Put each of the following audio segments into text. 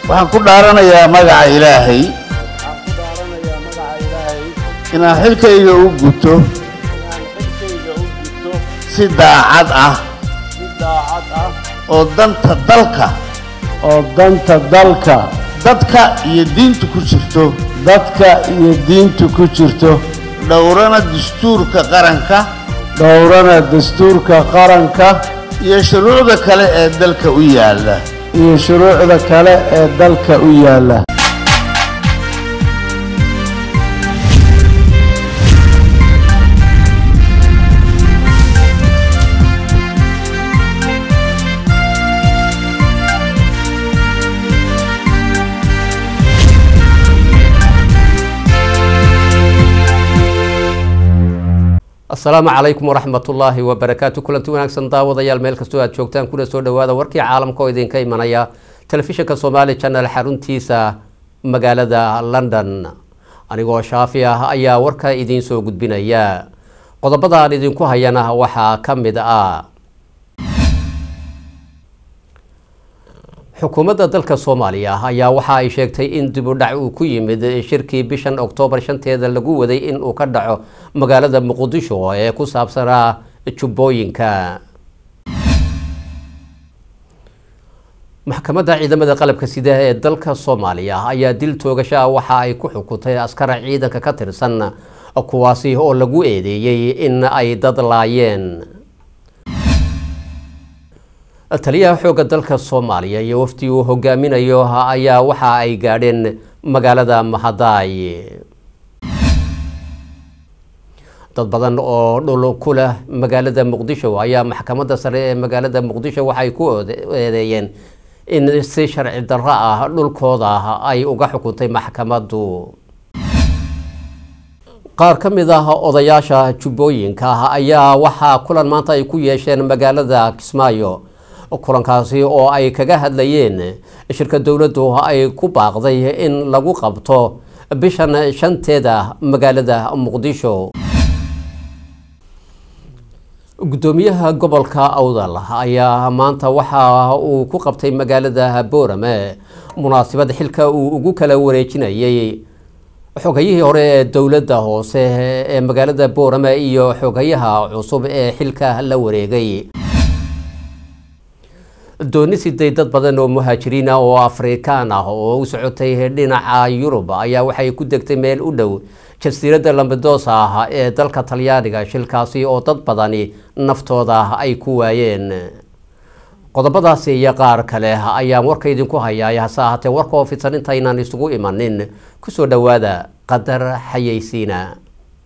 waxaan ku dhaaranayaa magaca ilaahay waxaan ku dhaaranayaa magaca ilaahay inaan xilkayga u guto inaan xilkayga u gudto si daacad ah si daacad ah oo danta dalka oo danta dalka dadka iyo diinta ku jirto dadka iyo diinta ku jirto dhowrana dastuurka qaranka dhowrana dastuurka qaranka iyo shuruucda kale ee dalka u yaalla iyo shuruucda kale ee dalka u yaalla asalaamu calaykum waraxmatullaahi wabarakaatu kulanti wanaagsan daawadayaal meel kastoo aad joogtaan kuna soo dhawaada warkii caalamka oo idinka imanaya telefishinka somaali channel xaruntiisa magaalada london anigoo shaafi ah ayaa warka idiin soo gudbinaya qodobada aan idinku hayana waxaa ka mid ah xukuumadda dalka soomaaliya ayaa waxa ay sheegtay in dib u dhac uu ku yimid shirkii bishan oktoobar shanteeda lagu waday in uu ka dhaco magaalada muqdisho ee ku saabsanaa jubbooyinka maxkamadda ciidamada qalabka sida ee dalka soomaaliya ayaa dil toogasho ah waxa ay ku xukuntay askara ciidanka ka tirsan kuwaasi oo lagu eedeeyey in ay dad laayeen taliyaha xoogga dalka soomaaliya iyo waftii uu hogaaminayo ayaa waxa ay gaadheen magaalada mahadaay dad badan oo dhul ku leh magaalada muqdisho ayaa maxkamadda sare ee magaalada muqdisho waxay ku eedeeyeen in si sharci darro ah dhulkooda ay uga xukuntay maxkamaddu qaar ka mid ah odayaasha jubbooyinka ayaa waxaa kulan maanta ay ku yeesheen magaalada kismaayo kulankaasi oo ay kaga hadlayeen shirka dowladdu ay ku baaqday in lagu qabto bishan shanteeda magaalada muqdisho guddoomiyaha gobolka awdal ayaa maanta waxa uu ku qabtay magaalada boorame munaasabad xilka uu ugu kala wareejinayay xogayihii hore ee dowladda hoose ee magaalada boorame iyo xogayaha cusub ee xilka la wareegay dooni siday dad badan oo muhaajiriin ah oo afrikaan ah oo u socotay dhinaca yurub ayaa waxay ku degtay meel u dhow jasiiradda lambedosa ah ee dalka talyaaniga shilkaasi oo dad badani naftooda ay ku waayeen qodobadaasi iyo qaar kale ayaan warka idinku hayaay hase ahaatee warka oo fidsan intaynaan isugu imanin kusoo dhowaada qadar xayeysiina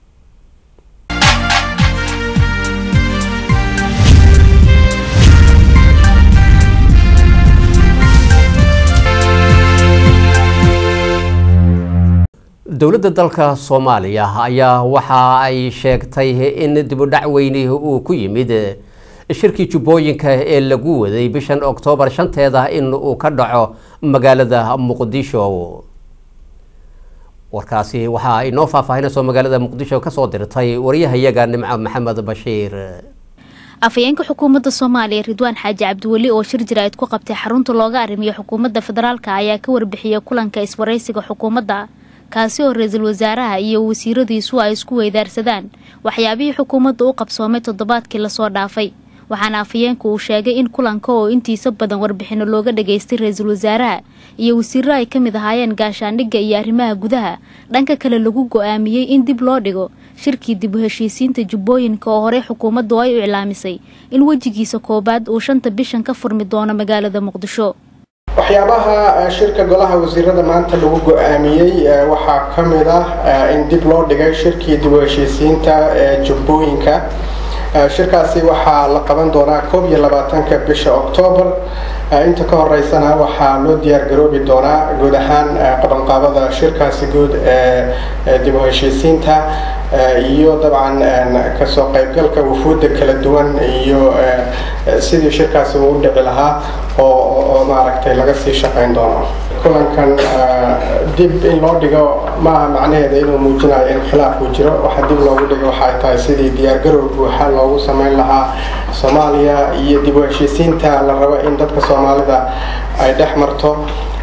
dowladda dalka soomaaliya ayaa waxa ay sheegtay in dibudhac weyni uu ku yimid shirkii jubbooyinka ee lagu waday bishan oktoobar shanteeda in uu ka dhaco magaalada muqdisho warkaasi waxa ay noo faahfaahinayso magaalada muqdisho kasoo dirtay wariyahayaga nimco maxamed bashiir afhayeenka xukuumadda soomaaliya ridwaan xaaji cabdiweli oo shir jaraa'id ku qabtay xarunta looga arrimiyo xukuumadda federaalka ayaa ka warbixiyay kulanka iswaraysiga xukuumadda kaasi oo ra-iisul wasaaraha iyo wasiiradiisu ay isku weydaarsadaan waxyaabihii xukuumadda u qabsoomay toddobaadkii lasoo dhaafay waxaana afhayeenku uu sheegay in kulanka oo intiisa badan warbixino looga dhageystay ra-iisul wasaaraha iyo wasiiro ay ka mid ahaayeen gaashaandhigga iyo arrimaha gudaha dhanka kale lagu go-aamiyey in dib loo dhigo shirkii dib u heshiisiinta jubbooyinka oo horey xukuumaddu ay u iclaamisay in wejigiisa koowaad uu shanta bishan ka furmi doono magaalada muqdisho waxyaabaha shirka golaha wasiirada maanta lagu go-aamiyey waxaa ka mid ah in dib loo dhigay shirkii dib u heshiisiinta ee jubbooyinka shirkaasi waxaa la qaban doonaa koob iyo labaatanka bisha oktoobar inta ka horeysana waxaa loo diyaar garoobi doonaa guud ahaan qabanqaabada shirkaasi guud ee dib u heshiisiinta iyo dabcan kasoo qaybgalka wufuudda kala duwan iyo sidii shirkaasi uu u dhici lahaa oo maaragtay laga sii shaqayn doono kulankan dib in loo dhigo maaha macnaheeda inuu muujinayo in khilaaf uu jiro waxa dib loogu dhigo waxay tahay sidii diyaargarow buuxa loogu samayn lahaa soomaaliya iyo dib u heshiisiinta la rabo in dadka soomaalida ay dhex marto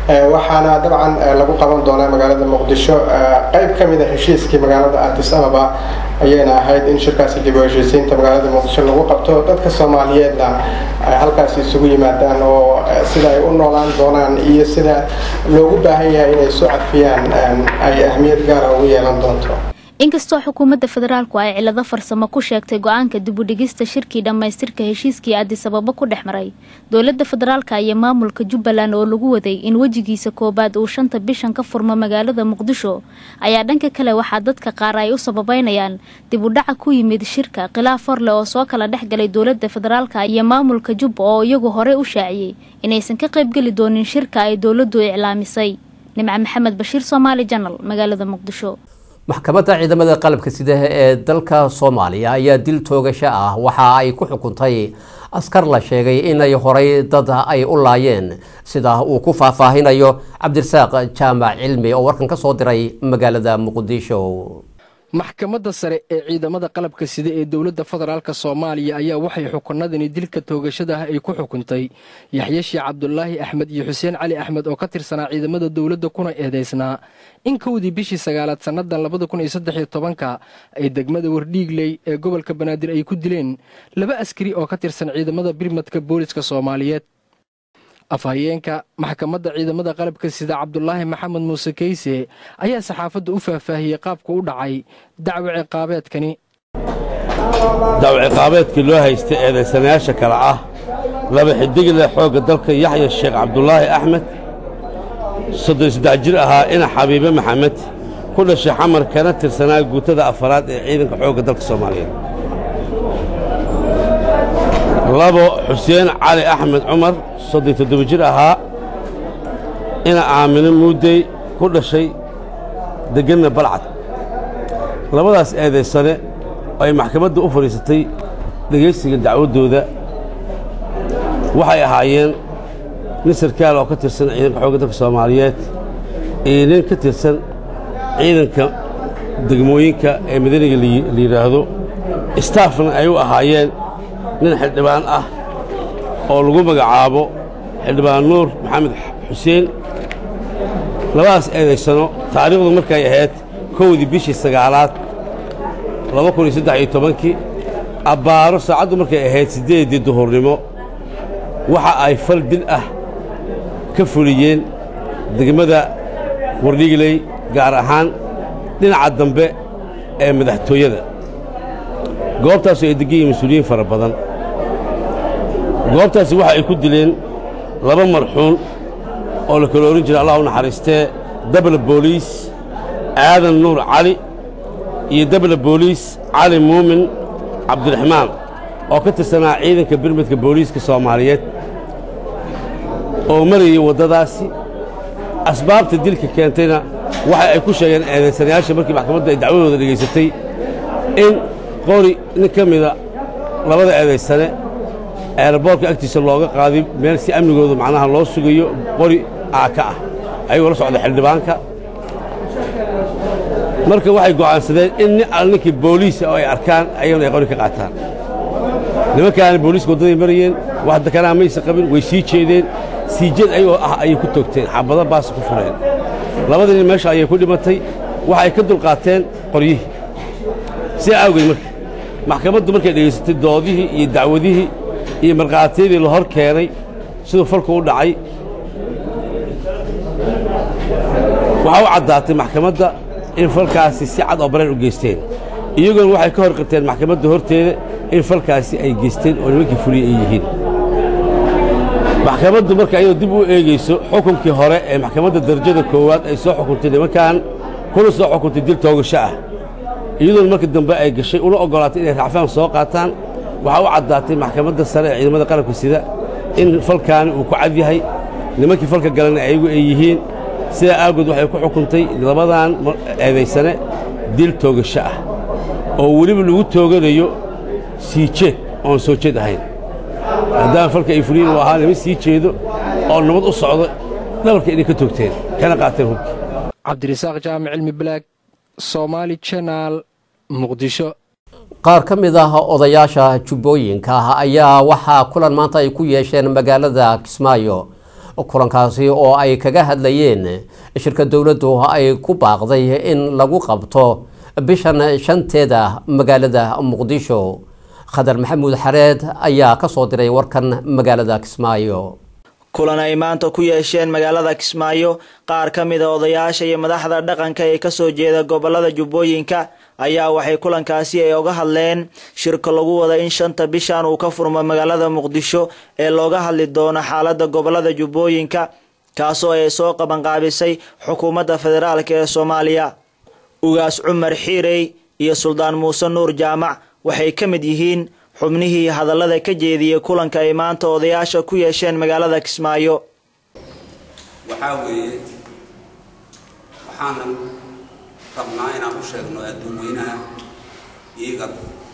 waxaana dabcan lagu qaban doonaa magaalada muqdisho qayb ka mid a heshiiskii magaalada addis ababa ayayna ahayd in shirkaasi dib u heshiisiinta magaalada muqdisho lagu qabto dadka soomaaliyeedna ay halkaasi isugu yimaadaan oo sida ay u noolaan doonaan iyo sida loogu baahan yahay inay isu cadfiyaan ay ahmiyad gaara ugu yeelan doonto inkastoo xukuumadda federaalku ay cilado farsamo ku sheegtay go-aanka dibudhigista shirkii dhammaystirka heshiiskii addisababo ku dhex maray dowladda federaalka iyo maamulka jubbaland oo lagu waday in wejigiisa koowaad uu shanta bishan ka furmo magaalada muqdisho ayaa dhanka kale waxaa dadka qaar ay u sababeynayaan dib u dhaca ku yimid shirka khilaaf horle oo soo kala dhex galay dowladda federaalka iyo maamulka jubba oo iyagu horey u shaaciyey inaysan ka qaybgeli doonin shirka ay dowladdu iclaamisay nimco maxamed bashiir soomaali janal magaalada muqdisho maxkamadda ciidamada qalabka sida ee dalka soomaaliya ayaa dil toogasho ah waxa ay ku xukuntay askar la sheegay inay horay dad ay u laayeen sida uu ku faahfaahinayo cabdirasaaq jaamac cilmi oo warkan ka soo diray magaalada muqdisho maxkamadda sare ee ciidamada qalabka sida ee dowladda federaalk soomaaliya ayaa waxay xukunadani dilka toogashadaah ay ku xukuntay yaxye sheekh cabdulaahi axmed iyo xuseen cali axmed oo ka tirsanaa ciidamada dowladda kuna eedaysnaa in kowdii bishii sagaalaad sannadan labada kun iyo saddexiyo tobanka ay degmada wardhiigley ee gobolka banaadir ay ku dileen laba askari oo ka tirsan ciidamada birmadka booliska soomaaliyeed afhayeenka maxkamadda ciidamada qalabka sida cabdulaahi maxamed muuse keyse ayaa saxaafadda u faahfaahiyey qaabka u dhacay dacwo ciqaabeedkani dacwo ciqaabeedkii loo haystay eedaysanayaasha kale ah laba xidigle xoogga dalka yaxya sheekh cabdulaahi axmed soddon saddex jir ahaa ina xabiibe maxamed ku dhashay xamar kana tirsanaa guutada afaraad ee ciidanka xoogga dalka soomaaliyeed labo xuseen cali axmed cumar soddon toddoba jir ahaa ina aamino muudey ku dhashay degganna balcad labadaas eedaysane ay maxkamadda u fadhiisatay dhegaysiga dacwaddooda waxay ahaayeen nin sarkaal oo ka tirsan ciidanka xoogga dalka soomaaliyeed iyo nin ka tirsan ciidanka degmooyinka ee madaniga la yidhaahdo istaafna ay u ahaayeen nin xildhibaan ah oo lagu magacaabo xildhibaan nuur maxamed xuseen labadaas eedaysano taariikhdu markay ahayd kowdii bishii sagaalaad laba kun iyo saddex iyo tobankii abbaaro saacaddu markay ahayd siddeeddii duhurnimo waxa ay fal dil ah ka fuliyeen degmada wardhigley gaar ahaan dhinaca dambe ee madaxtooyada goobtaasoo ay degan yihiin mas-uuliyiin fara badan goobtaasi waxa ay ku dileen laba marxuun oo la kala ohan jiray allah u naxariistee dabla booliis aadan nuur cali iyo dabla booliis cali muumin cabdiraxmaan oo ka tirsanaa ciidanka birmadka booliiska soomaaliyeed oo marayay waddadaasi asbaabta dilka keentayna waxa ay ku sheegeen eedaysanayaasha markii maxkamadda ay dacwadooda dhegaysatay in qori nin ka mida labada eedaysane eeraboorka agtiisa looga qaaday meel si amnigooda macnaha loo sugayo qori aaka ah ayagoo la socda xildhibaanka marka waxay go'aansadeen in nin al ninkii booliisa oo ay arkaan ayagana ay qori ka qaataan nimankaana booliiska waddaday marayeen wax dekanaa maysa qabin way sii jeedeen sii jeed ayagoo ah ayay ku toogteen xabado baas ku fureen labadii nin meesha ayay ku dhimatay waxay ka dulqaateen qoryihii sidaa awgeed marka maxkamaddu markay dhegaysatay doodihii iyo dacwadihii iyo markhaatiyadii la hor keenay siduu falku u dhacay waxaa u caddaatay maxkamadda in falkaasi si cad oo bareen u geysteen iyagoona waxay ka hor qirteen maxkamadda horteeda in falkaasi ay geysteen oo nimankii fuliya ay yihiin maxkamaddu marka iyadoo dib u eegayso xukunkii hore ee maxkamadda darajada koowaad ay soo xukuntay nimankan kuna soo xukuntay dil toogasho ah iyadoona marka dambe ay gashay una oggolaatay inay racfaan soo qaataan waxaa u caddaatay maxkamadda sare ee ciidamada qalabka sida in falkaani uu ku cad yahay nimankii falka galana ayagu ay yihiin sidaa aagood waxay ku xukuntay labadan eedaysane dil toogasho ah oo weliba lagu tooganayo sii jeed oon soo jeed ahayn maadaama falka ay fuliyin uu ahaa niman sii jeedo oo nabad u socdo dhabarka inay ka toogteen kana qaateen hubkii cabdirasaaq jaamic cilmi balaag somaali janaal muqdisho qaar ka mid ah odayaasha jubbooyinka ayaa waxaa kulan maanta ay ku yeesheen magaalada kismaayo kulankaasi oo ay kaga hadlayeen shirka dowladdu ay ku baaqday in lagu qabto bishan shanteeda magaalada muqdisho khadar maxamuud xareed ayaa kasoo diray warkan magaalada kismaayo kulan ay maanta ku yeesheen magaalada kismaayo qaar ka mida odayaasha iyo madaxda dhaqanka ee kasoo jeeda gobolada jubbooyinka ayaa waxay kulankaasi ay oga hadleen shirka lagu wada in shanta bishan uu ka furmo magaalada muqdisho ee looga hadli doono xaalada gobolada jubbooyinka kaasoo ay soo qabanqaabisay xukuumadda federaalk ee soomaaliya ugaas cumar xiirey iyo suldaan muuse nuur jaamac waxay ka mid yihiin xubnihii hadallada ka jeediyey kulanka ay maanta odayaasha ku yeesheen magaalada kismaayo waxaa weeye waxaanan rabnaa inaan u sheegno adduun weynaha iiga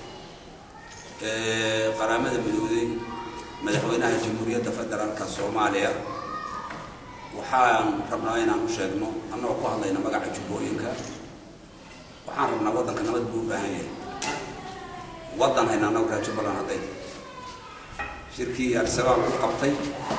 qaraamada midooday madaxweynaha jamhuuriyadda federaalka soomaaliya waxaan rabnaa inaan u sheegno annagoo ku hadlayna magaca jubbooyinka waxaan rabnaa waddanka nabad buu u baahan yahay waddan hayna annagu reer jubbaland hadday shirkii al-shabaab u qabtay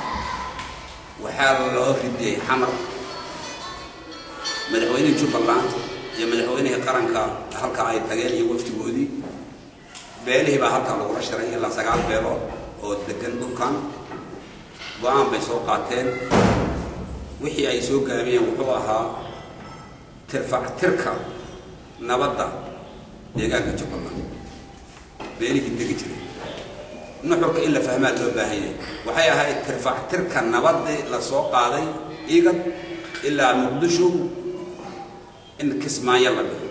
waxaa loo ridiyey xamar madaxweynihii jubbaland iyo madaxweynihii qaranka halkaa ay tageen iyo waftigoodii beelihii baa halkaa lagula shiray ilaa sagaal beelood oo degan dhulkan go-aan bay soo qaateen wixii ay soo gaabiyeen wuxuu ahaa tirfactirka nabadda deegaanka jubbaland beelihii degi jiray nuxurka in la fahmaa loo baahan yahay waxay ahayd tirfactirka nabadii la soo qaaday igad ilaa muqdisho in kismaayo la dhigo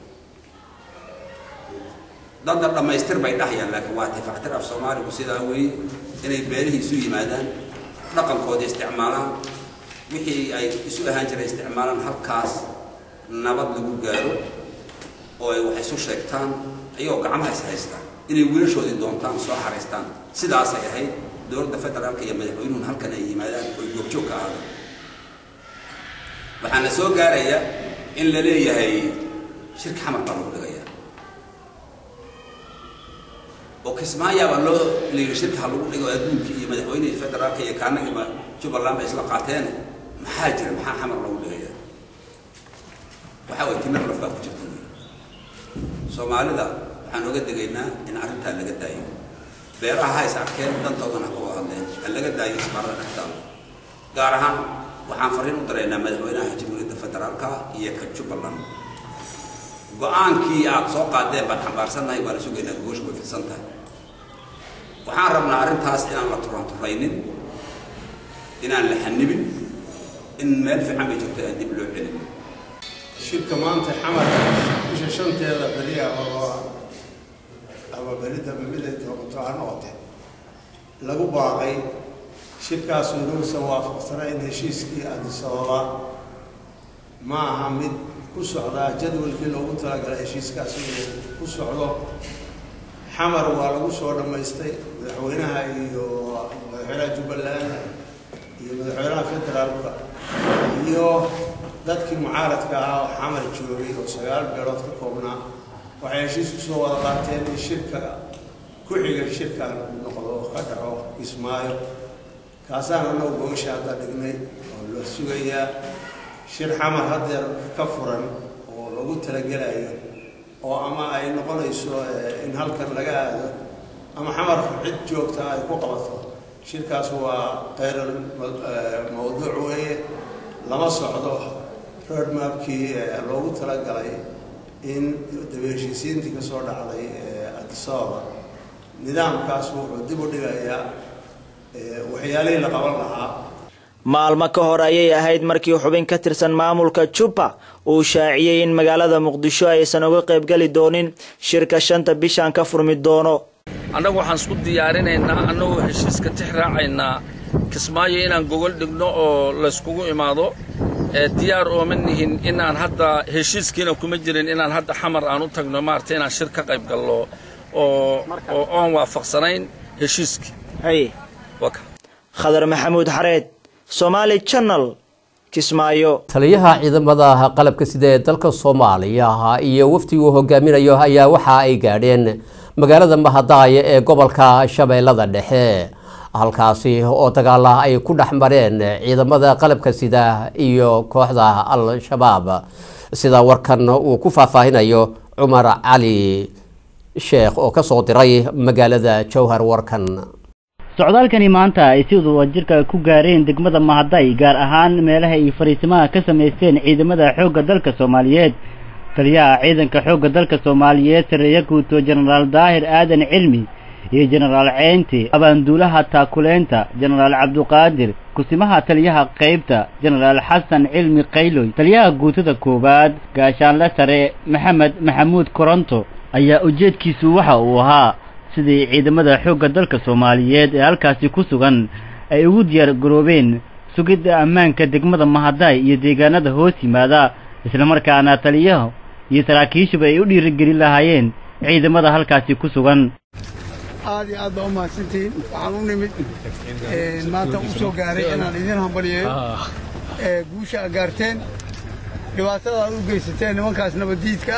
dadda dhammaystir bay dhahayaan laakiin waa tirfactir af soomaaligu sidaa weeye inay beelihii isu yimaadaan dhaqankoodii isticmaalaan wixii ay isu ahaan jiray isticmaalaan halkaas nabad lagu gaaro oo ay wax isu sheegtaan ayagoo gacmaha is haystaan inay wiilashoodii doontaan soo xaraystaan sidaasay ahayd dowladda federaalka iyo madaxweynuhun halkan ay yimaadaan oy goobjoog ka ahaadaan waxaana soo gaaraya in la leeyahay shirka xamar baa lagu dhigayaa oo kismaayaabaa loo layidhi shirka ha lagu dhigo adduunkii iyo madaxweynihii federaalka iyo kaanagiiba jubbaland bay isla qaateen maxaa jira maxaa xamar lagu dhigayaa waxaa way timir laf baa ku jirta soomaalida waxaan oga degaynaa in arrintaa laga daayo beeraha ha is arkeen dantoodana ha ka wada hadleen ha laga daayo isbaarada dhexdaada gaar ahaan waxaan fariin u daraynaa madaxweynaha jamhuuriyadda federaalka iyo ka jubbaland go-aankii aad soo qaadeen baan xambaarsannahay waa la sugaynaa goosha way fidsan tahay waxaan rabnaa arrintaas inaan la turanturaynin inaan la xanibin in meel fiican bay jirto aan dib loo celin shirka maanta xamar bisha shanteeda beri ah oo ama beridaba miday noqoto ha noqote lagu baaqay shirkaasu inuusan waafaqsanayn heshiiskii addis ababa ma aha mid ku socdaa jadwalkii loogu talagalay heshiiskaas inuu ku socdo xamar waa lagu soo dhammaystay madaxweynaha iyo madaxweynaha jubbaland iyo madaxweynaha federaalka iyo dadkii mucaaradka ahaa oo xamar joogay oo sagaal beelood ka koobnaa waxay heshiis kusoo wada qaateen in shirka ku xiga shirkan uu noqdo ka dhaco kismaayo kaasaan annagu gogasha hadda dhignay oo la sugayaa shir xamar haddeer ka furan oo lagu talagelayo oo ama ay noqonayso in halkan laga aado ama xamar cid joogta ay ku qabato shirkaas waa kheyr mawduuc weeye lama socdo roadmapkii loogu talagalay in daba heshiisiintii kasoo dhacday addis ababa nidaamkaas wuxuu dib u dhigayaa waxyaalihii la qaban lahaa maalmo ka hor ayay ahayd markii xubin ka tirsan maamulka jubba uu shaaciyey in magaalada muqdisho aysan uga qaybgeli doonin shirka shanta bishan ka furmi doono annagu waxaan isku diyaarinaynaa annagoo heshiiska tix raacaynaa kismaayo inaan gogol dhigno oo layskugu imaado diyaar ooma nihin inaan hadda heshiiskiina kuma jirin inaan hadda xamar aan u tagno maarata inaan shir ka qayb gallo oo oo oon waafaqsanayn heshiiskii haye khadar maxamuud xareed somaali channel kismaayo taliyaha ciidamada qalabka sida ee dalka soomaaliya iyo waftiguu hogaaminayo ayaa waxa ay gaadheen magaalada mahadaaya ee gobolka shabeellada dhexe halkaasi oo dagaala ay ku dhex mareen ciidamada qalabka sida iyo kooxda al-shabaab sida warkan uu ku faahfaahinayo cumar cali sheekh oo kasoo diray magaalada jowhar warkan socdaalkani maanta ay si wadajirka ku gaareen degmada mahaday gaar ahaan meelaha ay fariisimaha ka samaysteen ciidamada xoogga dalka soomaaliyeed taliyaha ciidanka xoogga dalka soomaaliyeed sareeya guuto jenaraal daahir aadan cilmi iyo jenaraal ceynti abaanduulaha taakuleynta jenaraal cabduqaadir kusimaha taliyaha qaybta jenaraal xasan cilmi qayloy taliyaha guutada koowaad gaashaanle sare maxamed maxamuud koronto ayaa ujeedkiisu waxa uu ahaa sidii ciidamada xoogga dalka soomaaliyeed ee halkaasi ku sugan ay ugu diyaar garoobeen sugidda ammaanka degmada mahaday iyo deegaanada hoos yimaada islamarkaana taliyaha iyo saraakiishuba ay u dhiirigelin lahaayeen ciidamada halkaasi ku sugan aad iyo aad baa u mahadsantihiin waxaan u nimid maanta u soo gaaray inaan idin hambaliyeeyo guusha aad gaarteen dhibaatada aad u geysateen nimankaas nabaddiidka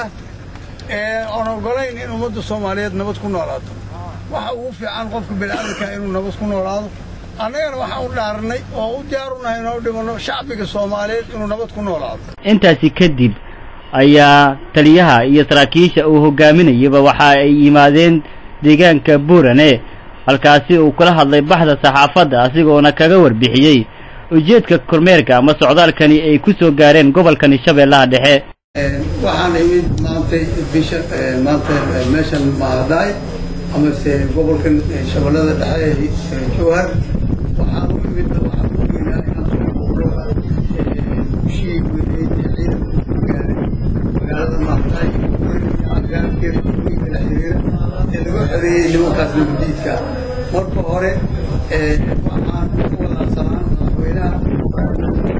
ah oon ogolayn in ummadda soomaaliyeed nabad ku noolaato waxa ugu fiican qofka bini'aadamka inuu nabad ku noolaado annagana waxaan u dhaarnay oo u diyaarunahay inoo dhimanno shacbiga soomaaliyeed inuu nabad ku noolaado intaasi kadib ayaa taliyaha iyo saraakiisha uu hogaaminayaba waxa ay yimaadeen deegaanka buurane halkaasi uu kula hadlay baxda saxaafadda asigoona kaga warbixiyey ujeedka kormeerka ama socdaalkani ay ku soo gaareen gobolkani shabeellaha dhexe waxaan imid maantay bisha maanta meeshan maadaay amase gobolkan shabeellada dhexe ee jowhar waxaan u imid waxaan u geynaa inaan soo boqdo gushii weyneyd ee ciidanka ku gaaray magaalada maadaay gaarkeeda kuwiinka la xiriira ee lagu xoreeyey nimankaas nabadiidka marka hore waxaan ku wadaadsanaa madaxweynaha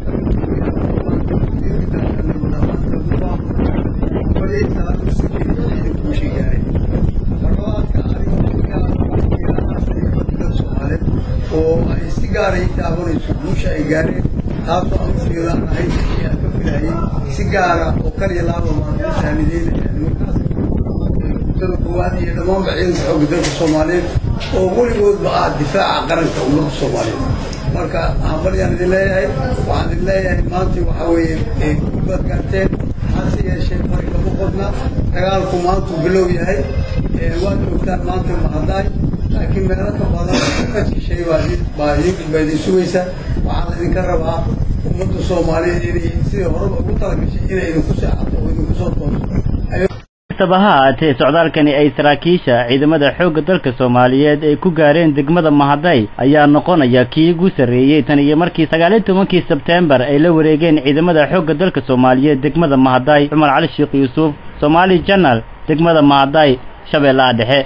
oo ay si gaaray taabanayso guusha ay gaareen taasoo aan ujeeda aan ahayd wixii aan ka filayay si gaara oo kaliya laaba maan u saanideynaya nimankaas guutada koowaad iyo dhammaanba ciidanka xoogga dalka soomaaliyeed oo weligoodba ah difaaca qaranka ummadda soomaaliyeed marka hambalyaan idin leeyahay waxaan idin leeyahay maanta waxaa weeye gurbaad gaarteen hase yeeshee fari kama qodna dagaalku maantuu bilow yahay waad ogtaan maanta mahadaay laakiin meelo ka badan ka shishay baa idin sugaysa waxaa la idinka rabaa ummadda soomaaliyeed inay sidii horeba ugu talagashay inay idinku seexato oo idinku soo tooso kastaba ha ahaatee socdaalkani ay saraakiisha ciidamada xoogga dalka soomaaliyeed ay ku gaareen degmada mahaday ayaa noqonaya kii ugu sarreeyey tan iyo markii sagaaliyo tobankii sebteembar ay la wareegeen ciidamada xoogga dalka soomaaliyeed degmada mahaday cumar cali sheekh yuusuf somaali janal degmada mahaday shabeellaha dhexe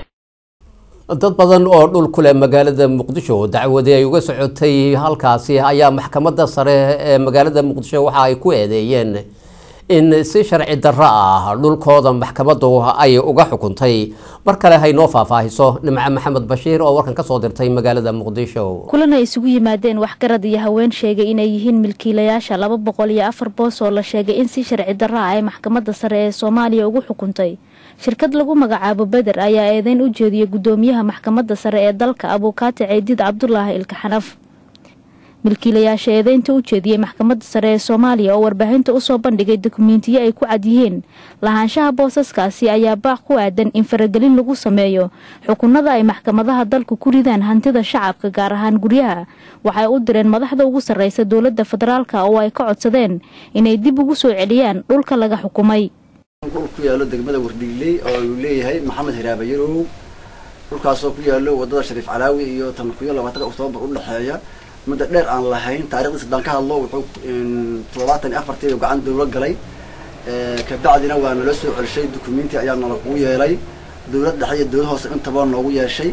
dad badan oo dhul ku leh magaalada muqdisho dacwadi ay uga socotay halkaasi ayaa maxkamadda sare ee magaalada muqdisho waxa ay ku eedeeyeen in si sharci darro ah dhulkooda maxkamaddu ay uga xukuntay mar kale haynoo faahfaahiso nimco maxamed bashiir oo warkan kasoo dirtay magaalada muqdisho kulan ay isugu yimaadeen waxgarad iyo haween sheegay inay yihiin milkiilayaasha laba boqol iyo afar boos oo la sheegay in si sharci darro ah ay maxkamadda sare ee soomaaliya ugu xukuntay shirkad lagu magacaabo beder ayaa eedeyn u jeediyey guddoomiyaha maxkamadda sare ee dalka abuukaati ceydiid cabdulaahi ilkaxanaf milkiilayaasha eedeynta u jeediyey maxkamadda sare ee soomaaliya oo warbaahinta usoo bandhigay dukumentiyo ay ku cad yihiin lahaanshaha boosaskaasi ayaa baaq ku aadan in faragelin lagu sameeyo xukunada ay maxkamadaha dalku ku ridaan hantida shacabka gaar ahaan guryaha waxay u direen madaxda ugu sarreysa dowladda federaalka oo ay ka codsadeen inay dib ugu soo celiyaan dhulka laga xukumay dhul ku yaalo degmada wardhigley oo uu leeyahay maxamed hiraabayarow dhulkaasoo ku yaalo wadada shariif calaawi iyo tan kuyo labaatanka oktoobar u dhexeeya muddo dheer aan lahayn taarikhdiis haddaan ka hadlo wuxuu toddobaatan iyo afartii gacan dawlo galay kabacdina waa nala soo celishay dukumenti ayaa nala kugu yeelay dawlad dhexe iyo dawlad hoose intaba noogu yeeshay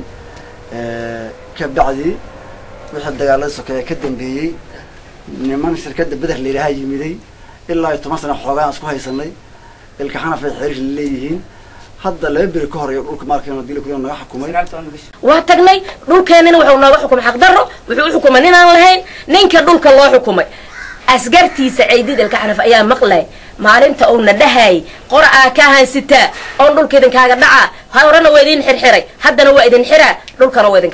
kabacdi wixii dagaalada sokeeye ka dambeeyey niman shirkadda beder layidhaaha yimiday ilaa iyo toban sana xoogaan isku haysanay ilka xanafay xiriir leeyihiin hadda laba beri ka horeeyo dhulka maalkeena dili kuyo naga xukumay waa tagnay dhulkeenina wuxuu nooga xukumay xaqdarro wuxuu u xukumay ninaan lahayn ninka dhulka loo xukumay asgartiisa ceydid ilka xanaf ayaa maqlay maalinta uuna dhahay qora aa ka hansitaa oon dhulka idinkaaga dhaca horena waa idin xirxiray haddana waa idin xiraa dhulkana waa idinka dhaca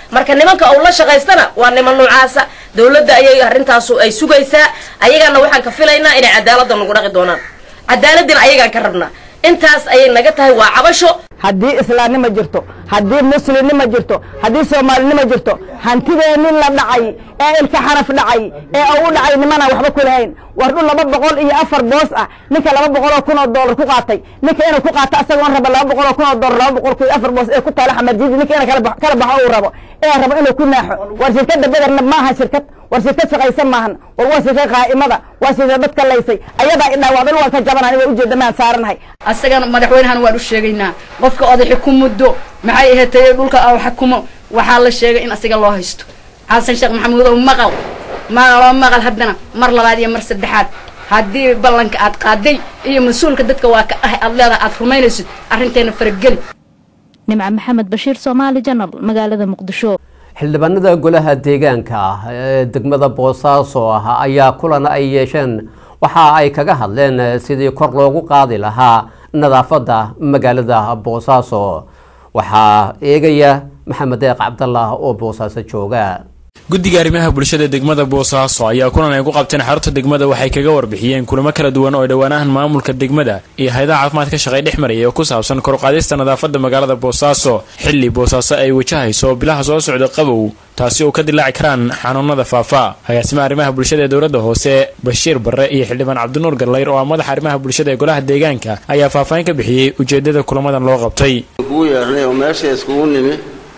marka nimanka uu la shaqaystana waa niman noocaasa dowladda ayay arrintaasu ay sugaysaa ayagana waxaan ka filaynaa inay cadaaladda nagu dhaqi doonaan cadaaladina ayagaan ka rabnaa intaas ayay naga tahay waa cabasho haddii islaamnimo jirto haddii muslimnimo jirto haddii soomaalinimo jirto hantideennin la dhacay ee ilka xaraf dhacay ee uu u dhacay nimanaan waxba ku lahayn war dhul laba boqol iyo afar boos ah ninka laba boqol oo kun oo doolar ku qaatay ninka inuu ku qaato asagoon raba laba boqol oo kun oo doolar laba boqol iyo afar boos ee ku taala xamarjidi ninka inuu kala baxo kala baxo uu rabo ee rabo inuu ku naaxo war shirkadda bederna maaha shirkad war shirkad shaqaysan maahan war waa shirkad qaa'imada waa shirkad dadka laysay ayadaa idhaawacda dhul waan ka jabanaan waa ujeeda maan saaranahay asagana madaxweynahan waan u sheegaynaa qofka oday xukumuddo maxay ahaatay dhulka aa xukumo waxaa la sheegay in asiga loo haysto xasan sheekh maxamuudow maqal maqaloo maqal haddana mar labaad iyo mar saddexaad haddii ballanka aad qaaday iyo mas-uulka dadka waa ka ahay aad leedahay aad rumaynaysid arrinteena farageli nimca maxamed bashiir soomaali janal magaalada muqdisho xildhibaanada golaha deegaanka ah ee degmada boosaaso ah ayaa kulan ay yeesheen waxa ay kaga hadleen sidii kor loogu qaadi lahaa nadaafadda magaalada boosaaso waxaa eegaya maxamed deeq cabdallah oo boosaaso jooga guddiga arrimaha bulshada degmada boosaaso ayaa kulan ay ku qabteen xarunta degmada waxay kaga warbixiyeen kulamo kala duwan oo dhowaanahan maamulka degmada iyo hay-adaha caafimaad ka shaqay dhex maraya oo ku saabsan korqaadista nadaafadda magaalada boosaaso xilli boosaaso ay wajahayso bilaha soo socda qabow taasi oo ka dilaaci karaan xanuunada faafa agaasimaha arrimaha bulshada ee dowladda hoose bashiir barre iyo xildhibaan cabdinuur gallayr oo ah madaxa arrimaha bulshada ee golaha deegaanka ayaa faahfaahin ka bixiyey ujeedada kulamadan loo qabtay kugu yeernay oo meesha iskugu nimi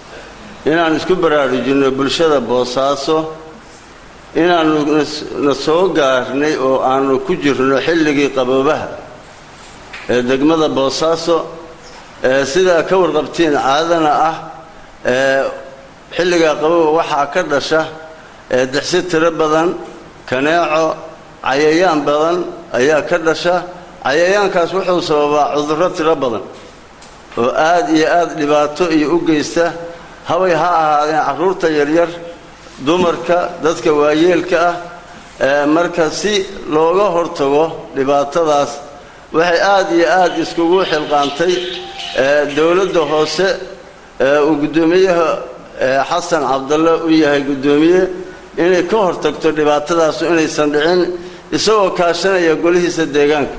inaan isku baraarujinno bulshada boosaaso inaannu na soo gaarnay oo aanu ku jirno xilligii qaboobaha ee degmada boosaaso ee sidaa ka warqabtiin caadana ah ee xilligaa qabooba waxaa ka dhasha ee dixsi tiro badan kaneeco cayayaan badan ayaa ka dhasha cayayaankaas wuxuu sababaa cudurro tiro badan oo aad iyo aad dhibaato iyo u geysta haway ha ahaadeen carruurta yaryar dumarka dadka waayeelka ah marka si looga hortago dhibaatadaas waxay aad iyo aad iskugu xilqaantay dowladda hoose uu guddoomiyaha xasan cabdalle u yahay guddoomiye inay ka hortagto dhibaatadaasu inaysan dhicin isagoo kaashanaya golihiisa deegaanka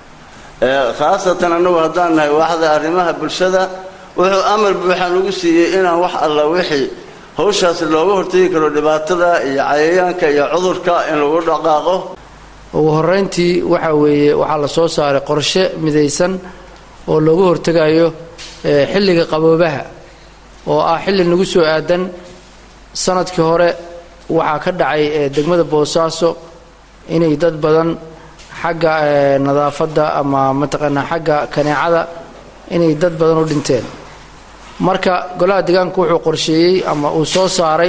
khaasatan annagu haddaan nahay waaxda arrimaha bulshada wuxuu amar buuxaan ugu siiyey inaan wax alla wixii hawshaas looga hortegi karo dhibaatada iyo cayayaanka iyo cudurka in lagu dhaqaaqo ugu horrayntii waxaa weeye waxaa la soo saaray qorshe midaysan oo looga hortegayo xilliga qaboobaha oo ah xilli nagu soo aadan sanadkii hore waxaa ka dhacay degmada boosaaso inay dad badan xagga nadaafadda ama mataqaanaa xagga kaneecada inay dad badan u dhinteen marka golaha deegaanku wuxuu qorsheeyey ama uu soo saaray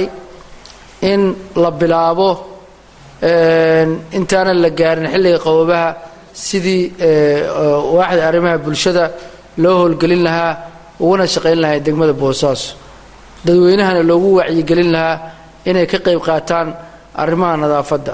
in la bilaabo intaanan la gaarin xilliga qaboobaha sidii waaxda arrimaha bulshada loo howlgelin lahaa uguna shaqayn lahaa degmada boosaaso dadweynahana loogu wacyigelin lahaa inay ka qayb qaataan arrimaha nadaafadda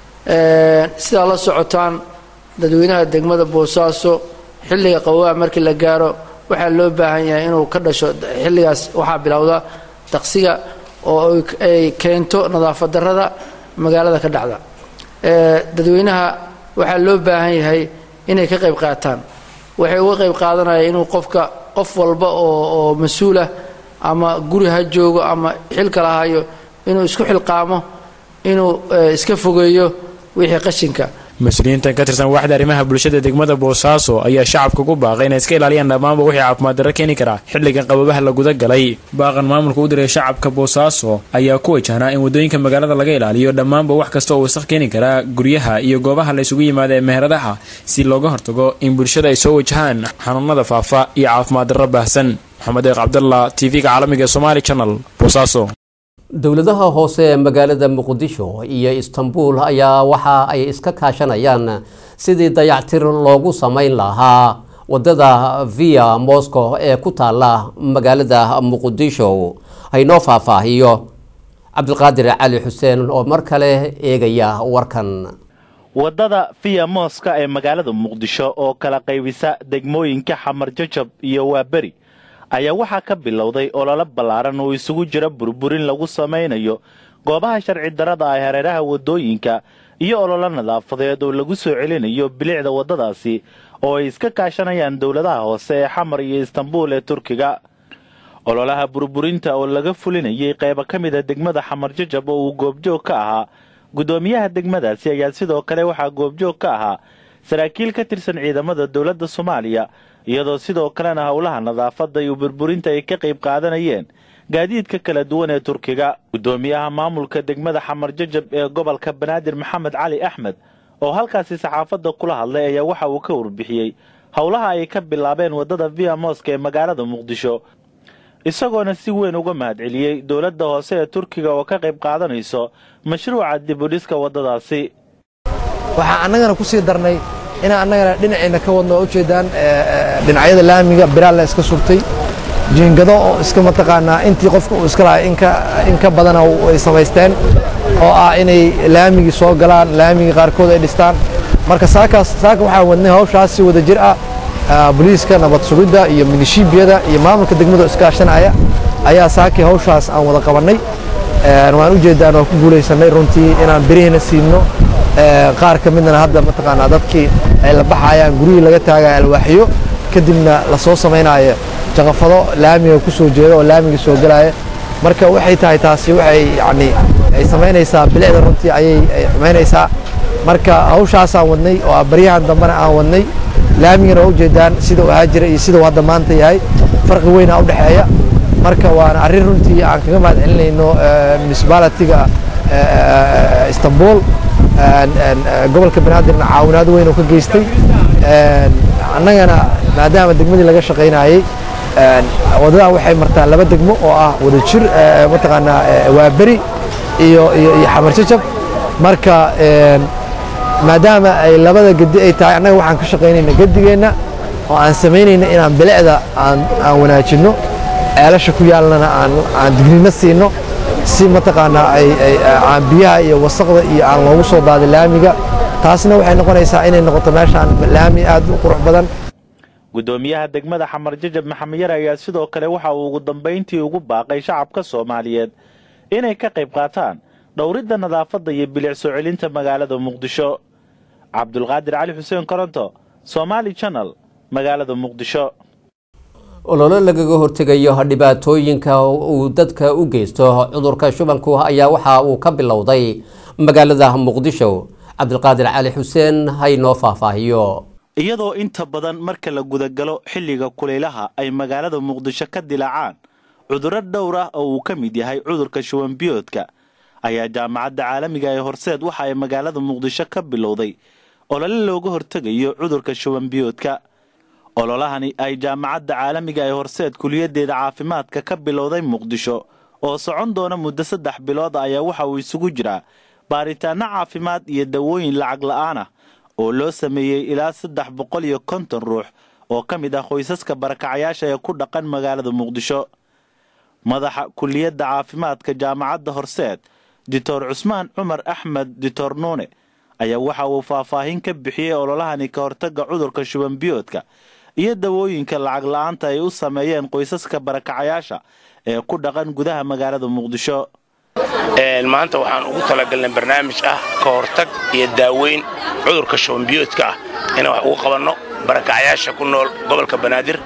sidaa la socotaan dadweynaha degmada boosaaso xilliga qaboobaha markii la gaaro waxaa loo baahan yahay inuu ka dhasho xilligaas waxaa bilowda daqsiga oo ay keento nadaafad darrada magaalada ka dhacda dadweynaha waxaa loo baahan yahay inay ka qayb qaataan waxay uga qayb qaadanayaan inuu qofka qof walba oo oo mas-uulah ama guri ha joogo ama xil kala hayo inuu isku xilqaamo inuu iska fogeeyo wixii qashinka mas-uuliyiintan ka tirsan waaxda arrimaha bulshada degmada boosaaso ayaa shacabka ku baaqay inay iska ilaaliyaan dhammaanba wixii caafimaad darro keeni karaa xilligan qaboobaha la guda galay baaqan maamulka u diray shacabka boosaaso ayaa ku wajahnaa in waddooyinka magaalada laga ilaaliyo dhammaanba wax kasta oo wasaq keeni karaa guryaha iyo goobaha la isugu yimaada ee meheradaha si looga hortago in bulshada ay soo wajahaan xanuunada faafa iyo caafimaad darro baahsan maxamed eeq cabdallah t v-ga caalamiga ee somaali channel boosaaso dowladaha hoose ee magaalada muqdisho iyo istanbul ayaa waxa ay iska kaashanayaan sidii dayactir loogu samayn lahaa wadada via moscow ee ku taala magaalada muqdisho haynoo faahfaahiyo cabdiqaadir cali xuseen oo mar kale eegaya warkan wadada via moska ee magaalada muqdisho oo kala qaybisa degmooyinka xamar jajab iyo waaberi ayaa waxaa ka bilowday olole ballaaran oo isugu jira burburin lagu samaynayo goobaha sharci darrada ah hareeraha waddooyinka iyo ololo nadaafadeed oo lagu soo celinayo bilicda waddadaasi oo ay iska kaashanayaan dowladaha hoose ee xamar iyo istanbuul ee turkiga ololaha burburinta oo laga fulinayay qaybo ka mid a degmada xamar jajab oo uu goobjoog ka ahaa guddoomiyaha degmadaasi ayaa sidoo kale waxaa goobjoog ka ahaa saraakiil ka tirsan ciidamada dowladda soomaaliya iyadoo sidoo kalena howlaha nadaafadda iyo burburinta ay ka qayb qaadanayeen gaadiidka kala duwan ee turkiga guddoomiyaha maamulka degmada xamar jajab ee gobolka banaadir maxamed cali axmed oo halkaasi saxaafadda kula hadlay ayaa waxa uu ka warbixiyey howlaha ay ka bilaabeen waddada via moska ee magaalada muqdisho isagoona si weyn uga mahadceliyey dowladda hoose ee turkiga oo ka qayb qaadanayso mashruuca dibudhiska waddadaasi waxaa annagana ku sii darnay inaan annagana dhinacayna ka wadno oo ujeedaan dhinacyada laamiga biraal la iska surtay jiingado oo iska mataqaanaa intii qofka uu iska lahay in ka badana ay samaysteen oo ah inay laamigii soo galaan laamigii qaarkood ay dhistaan marka saakaas saaka waxaa wadnay hawshaas si wada jir ah booliiska nabad sugidda iyo milishiibiyada iyo maamulka degmada iskaashanaya ayaa saakii hawshaas aan wada qabannay waan u jeedaan waan ku guulaysanay runtii inaan birihina siino qaar ka midna hadda mataqaanaa dadkii ay la baxayaan guryihii laga taagaya alwaaxiyo kadibna la soo samaynayo jaqafado laamiga ku soo jeeda oo laamiga soo gelaya marka waxay tahay taasi waxay yani ay samaynaysaa bilicda runtii ayay xumaynaysaa marka hawshaasaan wadnay oo baryahan dambena aan wadnay laamigana waa ujeedaan sida uu ahaa jira iyo sida uu hadda maanta yahay farqi weynaa u dhexeeya marka waana arrin runtii aan kaga mahad celinayno municipalitiga istanbul gobolka banaadirna caawinaad weyn oo ka geystay annagana maadaama degmadii laga shaqaynayey waddadan waxay martaa laba degmo oo ah wada jir mataqaanaa waaberi iyo iyo iyo xamar jajab marka maadaama ay labada gedi ay tahay annaga waxaan ka shaqaynayna gedigeenna oo aan samaynayna inaan bilicda aan aan wanaajinno ceelasha ku yaalnana aan aan dignino siino si mataqaanaa ay ay aan biyaha iyo wasaqda iyo aan loogu soo daadin laamiga taasna waxay noqonaysaa inay noqoto meeshaan laami aad u qurux badan guddoomiyaha degmada xamar jajab maxamed yar ayaa sidoo kale waxa uu ugu dambayntii ugu baaqay shacabka soomaaliyeed inay ka qayb qaataan dhowridda nadaafadda iyo bilic soo celinta magaalada muqdisho cabdulqaadir cali xuseen koronto somaali channel magaalada muqdisho ololo lagaga hortegayo dhibaatooyinka uu dadka u geysto cudurka shubanku ayaa waxa uu ka bilowday magaalada muqdisho cabdulqaadir cali xuseen haynoo faahfaahiyo iyadoo inta badan marka la gudagalo xilliga kulaylaha ay magaalada muqdisho ka dilaacaan cudurro dhowr ah oo uu ka mid yahay cudurka shubanbiyoodka ayaa jaamacadda caalamiga ee horseed waxa ay magaalada muqdisho ka bilowday olole looga hortegayo cudurka shubanbiyoodka ololahani ay jaamacadda caalamiga ee horseed kuliyaddeeda caafimaadka ka bilowday muqdisho oo socon doona muddo saddex bilood ayaa waxa uu isugu jiraa baaritaanno caafimaad iyo dawooyin lacag la'aan ah oo loo sameeyey ilaa saddex boqol iyo konton ruux oo ka mid ah qoysaska barakacayaasha ee ku dhaqan magaalada muqdisho madaxa kuliyadda caafimaadka jaamacadda horseed doctor cusmaan cumar axmed doctor nuune ayaa waxa uu faahfaahin ka bixiyey ololahani ka hortagga cudurka shubanbiyoodka iyo dawooyinka lacag la'aanta ay u sameeyeen qoysaska barakacayaasha ee ku dhaqan gudaha magaalada muqdisho maanta waxaan ugu talagalnay barnaamij ah ka hortag iyo daaweyn cudurka shubanbiyoodka ah inaan wax ugu qabanno barakacayaasha ku nool gobolka banaadir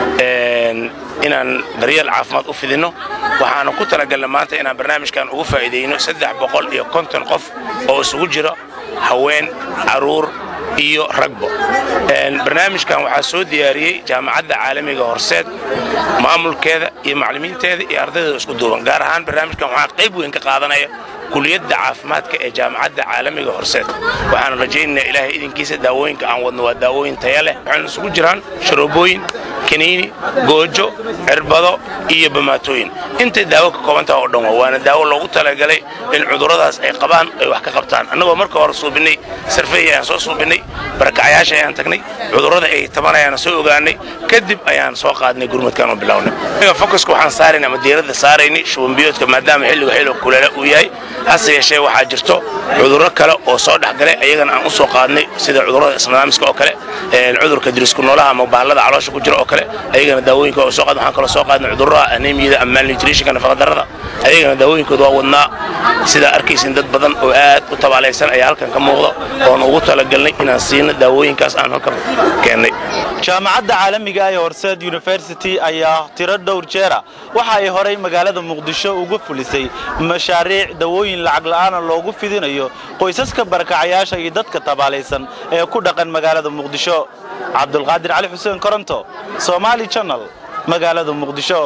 inaan daryeel caafimaad u fidinno waxaana ku talagalnay maanta inaan barnaamijkan ugu faa'iidayno saddex boqol iyo konton qof oo isugu jira haween carruur iyo ragbo barnaamijkan waxaa soo diyaariyey jaamacadda caalamiga horseed maamulkeeda iyo macallimiinteeda iyo ardaydeeda isku duuban gaar ahaan barnaamijkan waxaa qayb weyn ka qaadanaya kuliyadda caafimaadka ee jaamacadda caalamiga horseed waxaan rajaynaynaa ilaahay idinkiisa daawooyinka aan wadno waa daawooyin taya leh waxayna isugu jiraan sharoobooyin kaniini goojo cirbado iyo bamaatooyin intay daawo ka koobantaha oo dhan waa waana daawo loogu talagalay in cudurradaas ay qabaan ay wax ka qabtaan annagoo marka hore suubinnay sarfeey ayaan soo suubinnay barakacayaasha ayaan tagnay cudurrada ay tabanayaan soo ogaanay kadib ayaan soo qaadnay gurmadkan oo bilownay focuska waxaan saaraynay ama diiradda saaraynay shubanbiyoodka maadaama xilliga xilliga kuleela uu yahay hase yeeshee waxaa jirto cudurro kale oo soo dhexgalay ayagana aan u soo qaadnay sida cudurrada isnidaamiska oo kale cudurka dirisku noolaha ama bahalada caloosha ku jira oo kale ayagana daawooyinka oo soo qaad waxaan kaloo soo qaadnay cudurrada anemiyada ama malnutritionka nafaqadarrada ayagana daawooyinkooda waa wadnaa sidaa arkaysin dad badan oo aad u tabaalaysan ayaa halkan ka muuqda oon ugu talagalnay inaan siino daawooyinkaas aan halkan keennay jaamacadda caalamiga ee horseed university ayaa tiro dhowr jeera waxa ay horay magaalada muqdisho uga fulisay mashaariic dawooyin lacag la'aana loogu fidinayo qoysaska barakacayaasha iyo dadka tabaalaysan ee ku dhaqan magaalada muqdisho cabdulqaadir cali xuseen koronto somaali channel magaalada muqdisho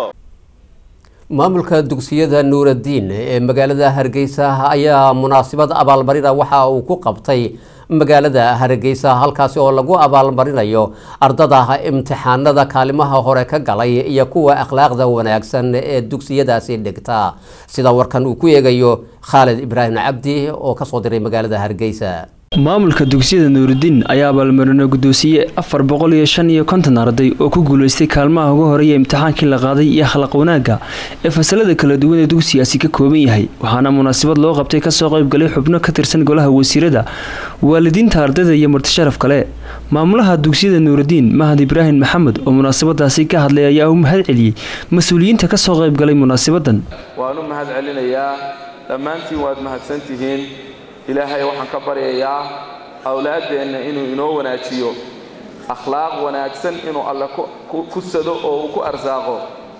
maamulka dugsiyada nuuraddiin ee magaalada hargeysa ayaa munaasabad abaalmarina waxa uu ku qabtay magaalada hargeysa halkaasi oo lagu abaalmarinayo ardada imtixaanada kaalimaha hore ka galay iyo kuwa akhlaaqda wanaagsan ee dugsiyadaasi dhigta sida warkan uu ku eegayo khaalid ibraahim cabdi oo kasoo diray magaalada hargeysa maamulka dugsiyada nuurudiin ayaa abaalmarino guddoonsiye afar boqol iyo shan iyo konton arday oo ku guulaystay kaalmaha ugu horeeya imtixaankii la qaaday iyo akhlaaq wanaagga ee fasalada kala duwan ee dugsigaasi ka kooban yahay waxaana munaasabad loo qabtay kasoo qaybgalay xubno ka tirsan golaha wasiirada waalidiinta ardayda iyo martisharaf kale maamulaha dugsiyada nuurudiin mahad ibraahim maxamed oo munaasabadaasi ka hadlay ayaa u mahad celiyey mas-uuliyiinta kasoo qaybgalay munaasabadan waan u mahad celinayaa dhammaantiin waad mahadsantihiin ilaahay waxaan ka baryayaa awlaaddeenna inuu inoo wanaajiyo akhlaaq wanaagsan inuu alle ku sado oo uu ku arsaaqo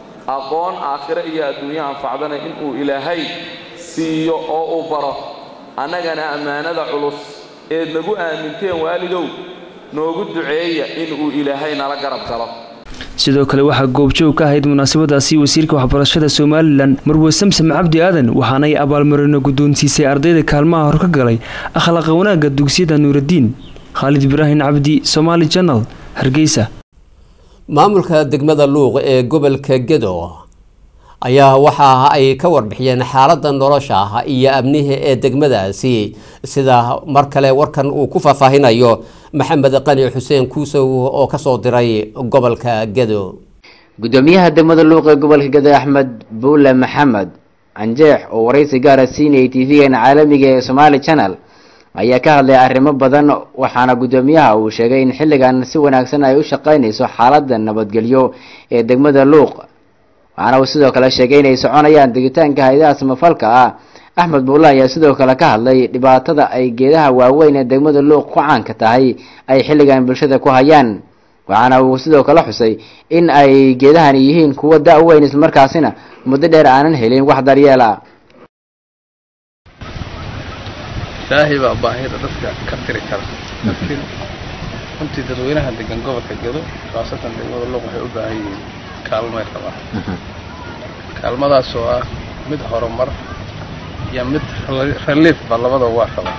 aqoon aakhiro iyo adduunyo anfacdana inuu ilaahay siiyo oo uu baro annagana ammaanada culus eed nagu aaminteen waalidow noogu duceeya inuu ilaahay nala garab galo sidoo kale waxaa goobjoog ka ahayd munaasabadaasi wasiirka waxbarashada somalilan marwe samsam cabdi aadan waxaanay abaalmarino guddoonsiisay ardayda kaalmaha hor ka galay akhlaaqa wanaagga dugsiyada nuuraddiin khaalid ibraahim cabdi somaali janal hargeysa maamulka degmada luuq ee gobolka gedo ayaa waxa ay ka warbixiyeen xaaladda nolosha iyo amniha ee degmadaasi sida mar kale warkan uu ku faahfaahinayo maxamed qani xuseen kuusow oo kasoo diray gobolka gedo gudoomiyaha degmada luuq ee gobolka gedo axmed buule maxamed canjeex oo waraysi gaara siinayay tv-gan caalamiga ee somaali channel ayaa ka hadlay arrimo badan waxaana gudoomiyaha uu sheegay in xilligan si wanaagsan ay u shaqaynayso xaaladda nabadgelyo ee degmada luuq waxaana uu sidoo kale sheegay inay soconayaan degitaanka hay-adaha samafalka ah axmed buulle ayaa sidoo kale ka hadlay dhibaatada ay geedaha waaweyn ee degmada luuq ku caanka tahay ay xilligan bulshada ku hayaan waxaana uu sidoo kale xusay in ay geedahani yihiin kuwo da- weyn islamarkaasina muddo dheer aanan helin wax daryeel ah ilaahay baa baahida dadka ka tiri kara laakiin runtii dadweynaha degan gobolka gedo khaasatan degmada luuq waxay u baahan yihiin kaalmay qabaan kaalmadaas oo ah mid horumar iyo mid reliefba labada waa qabaa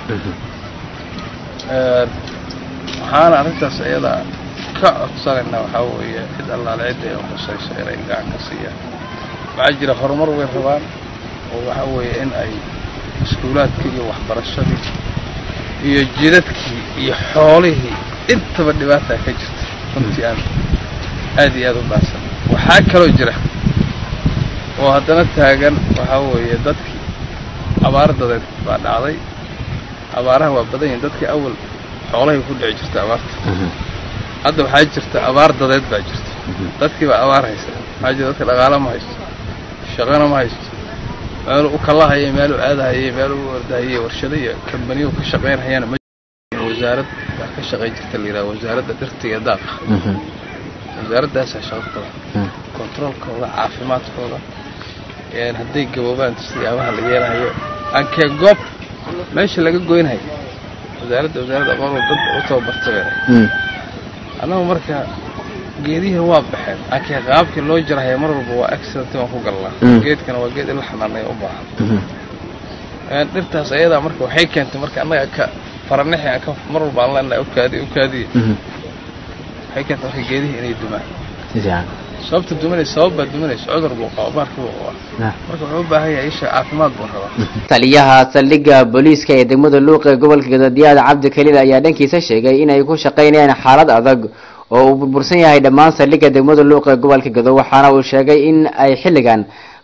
waxaana arrintaas iyada ka codsanaynaa waxaa weeye cid allaale cidda ay khusayso inay gacan ka siiyaan waxaa jira horumar way rabaan oo waxaa weeye in ay iskuulaadkii iyo waxbarashadii iyo jidadkii iyo xoolihii intaba dhibaataa ka jirta runtii aan aad iyo aad u baahsan waxaa kaloo jira oo haddana taagan waxaa weeye dadkii abaar dadeed baa dhacday abaaraha waa badan yihin dadkii awal xoolahay ku dhici jirta abaarta hadda waxaa jirta abaar dadeed baa jirta dadkii baa abaar haysa waxaa jira dadka dhaqaala ma haysto shaqana ma haysto meel u kalahaya meel u aadahaya meel u ordahaya warshado iyo kambaniyo ka shaqaynayana ma wasaarad baa ka shaqayn jirta la yidhaha wasaaradda dhirta iyo daaqa wasaaradaasaa shaqo badan kontaroolkooda caafimaadkooda hadday gaboobaan siyaabaha la yeelahayo ankee goob meesha laga goynhayo wasaaradda wasaaradda aqoon dad u tababartay annagu marka geedihi waa baxeen ankee qaabkii loo jarahaya mar walba waa accident waan ku galnaa geedkana waa geed in la xanaanaya u baahan dhirtaas ayadaa marka waxay keentay marka annaga ka faranixi aan ka mar walba aan leenahay ukaadi ukaadiya waxay keentay marka geedihii inay dumaan sababta dumanaysa sabab baa dumanaysa cudur buu qaba baarkii buu qabaa marka wuxuu u baahan yahay isha caafimaad buu rabaa taliyaha saldhigga booliiska ee degmada luuq ee gobolka gadadiyaada cabdi khaliil ayaa dhankiisa sheegay inay ku shaqaynayaan xaalad adag oo uu burbursan yahay dhammaan saldhigga degmada luuq ee gobolka gado waxaana uu sheegay in ay xilligan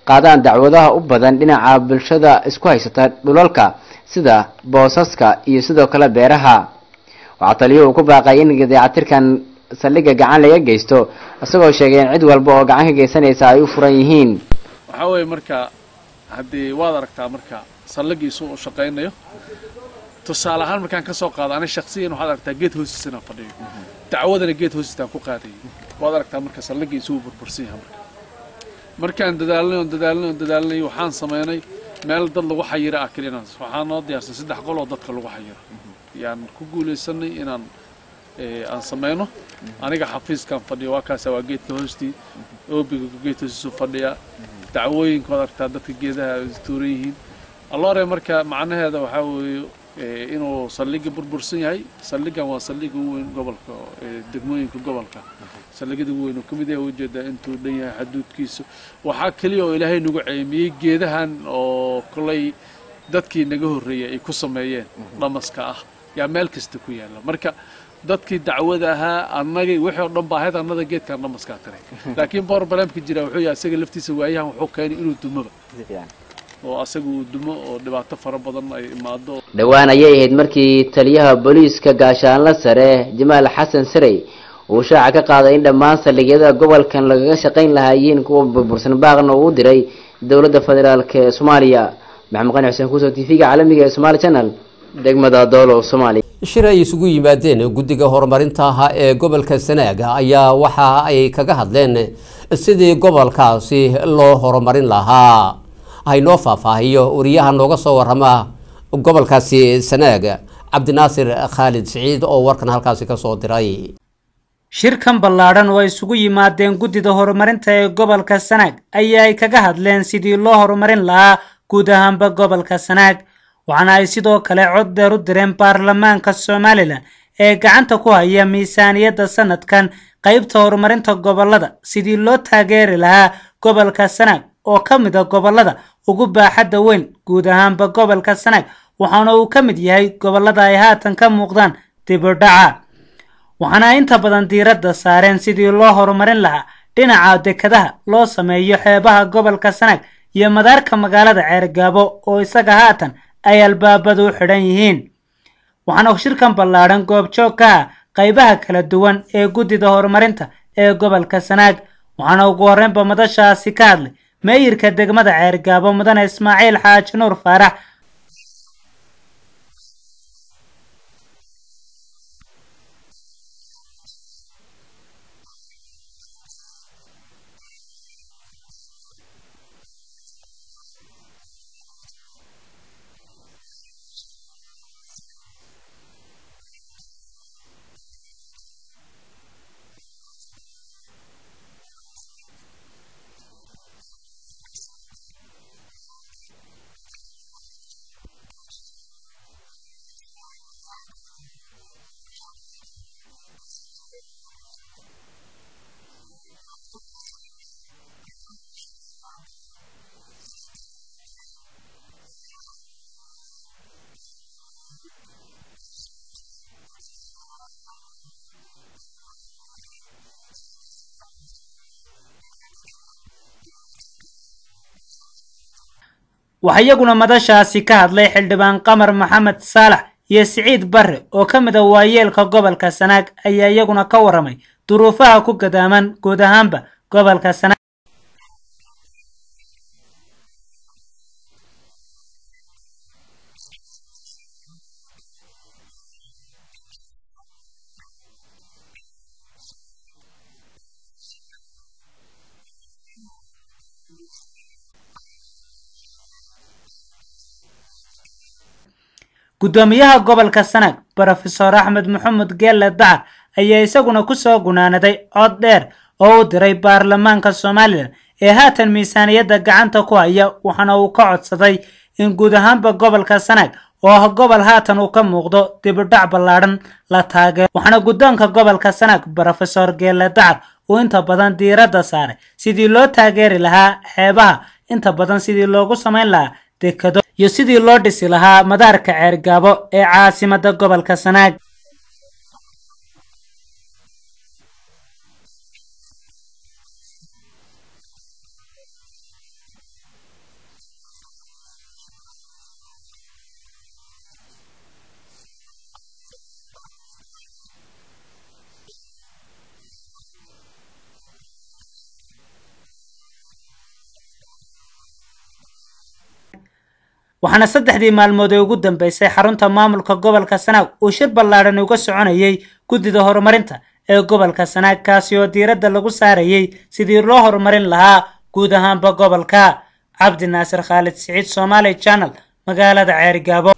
qaadaan dacwadaha u badan dhinaca bulshada isku haysata dhulalka sida boosaska iyo sidoo kale beeraha waxaa taliyo uu ku baaqay in dayactirkan saldhigga gacan laga geysto isagoo sheegay in cid walba oo gacan ka geysanaysa ay u furan yihiin waxaa weeye marka haddii waad aragtaa marka saldhigiisu u shaqaynayo tusaale ahaan markaan ka soo qaado ani shaksiyan waxaad aragtaa geed hoostiisa inaan fadhiyo dacwadana geed hoostiisaan ku qaadayay waad aragtaa marka saldhigiisu uu burbursan yahay marka markaan dadaalnay oon dadaalnay oon dadaalnay waxaan samaynay meel dad lagu xayira ah keliya inaan waxaa noo diyaarsan saddex qol oo dadka lagu xayiro yaan ku guulaysanay inaan aan samayno aniga xafiiskan fadhiyo waa kaasa waa geedka hoostii oobiga geedka hoostiisu fadhiya dacwooyinka waad aragtaa dadka geedaha tuuran yihiin alloore marka macnaheeda waxaa weeye inuu saldhigga burbursan yahay saldhiggan waa saldhigga ugu weyn gobolka degmooyinka gobolka saldhigyada ugu weyn uu ka mid yahay ujeedaa intuu dhan yahay xaduudkiisu waxaa keliya oo ilaahay nagu ceemiyey geedahan oo kolay dadkii naga horreeyay ay ku sameeyeen dhamaska ah yaa meel kasta ku yaalla marka dadkii dacwada ahaa annagay wixii oo dhan baa ahayd annada geedkan dhamaskaa tiray laakiin borbalemka jira wuxuu yahay asaga laftiisa waayahan wuxuu keenay inuu dumoba oo asaga uu dumo oo dhibaato fara badan ay imaado dhowaan ayay ahayd markii taliyaha booliiska gaashaanla sare jamaal xasan sarey uu shaaca ka qaaday in dhammaan saldhigyada gobolkan lagaga shaqayn lahaayeen kuwa burbursan baaqna uu diray dowladda federaalk ee soomaaliya maxamed qani xuseen kuuso t v-ga caalamiga ee somaali channel degmada doolow soomaaliya shir ay isugu yimaadeen guddiga horumarinta ah ee gobolka sanaaga ayaa waxa ay kaga hadleen sidii gobolkaasi loo horumarin lahaa haynoo faahfaahiyo wariyaha nooga soo warama gobolkaasi sanaaga cabdinaasir khaalid siciid oo warkan halkaasi kasoo diray shirkan ballaadhan oo ay isugu yimaadeen guddida horumarinta ee gobolka sanaag ayaa ay kaga hadleen sidii loo horumarin lahaa guud ahaanba gobolka sanaag waxaana ay sidoo kale cod dheer u direen baarlamaanka somalilan ee gacanta ku haya miisaaniyadda sanadkan qaybta horumarinta gobolada sidii loo taageeri lahaa gobolka sanaag oo ka mid a gobolada ugu baaxadda weyn guud ahaanba gobolka sanaag waxaana uu ka mid yahay gobolada ay haatan ka muuqdaan dibudhaca waxaana inta badan diiradda saareen sidii loo horumarin lahaa dhinaca dekadaha loo sameeyo xeebaha gobolka sanaag iyo madaarka magaalada ceergaabo oo isaga haatan ay albaabadu u xidhan yihiin waxaana shirkan ballaadhan goobjoog ka ah qaybaha kala duwan ee guddida horumarinta ee gobolka sanaag waxaana ugu horreynba madashaasi ka hadlay meeyirka degmada ceergaabo mudane ismaaciil xaaji nuur faarax waxaa iyaguna madashaasi ka hadlay xildhibaan qamar maxamed saalax iyo siciid barre oo ka mid a waayeelka gobolka sanaag ayaa iyaguna ka waramay duruufaha ku gadaaman guud ahaanba gobolka sanaag guddoomiyaha gobolka sanaag brofesor axmed maxamed geelle dacar ayaa isaguna kusoo gunaanaday cod dheer oo u diray baarlamaanka somalilan ee haatan miisaaniyadda gacanta ku haya waxaana uu ka codsaday in guud ahaanba gobolka sanaag oo ah gobol haatan uu ka muuqdo dibudhac ballaadhan la taageero waxaana guddoonka gobolka sanaag brofesor geelle dacar uu inta badan diiradda saaray sidii loo taageeri lahaa xeebaha inta badan sidii loogu samayn lahaa dekado iyo sidii loo dhisi lahaa madaarka ceergaabo ee caasimadda gobolka sanaag waxaana saddexdii maalmood ee ugu dambeysay xarunta maamulka gobolka sanaag uu shir ballaadhan uga soconayay guddida horumarinta ee gobolka sanaag kaasi oo diiradda lagu saarayay sidii loo horumarin lahaa guud ahaanba gobolka cabdi naasir khaalid siciid somaali channel magaalada ceerigaabo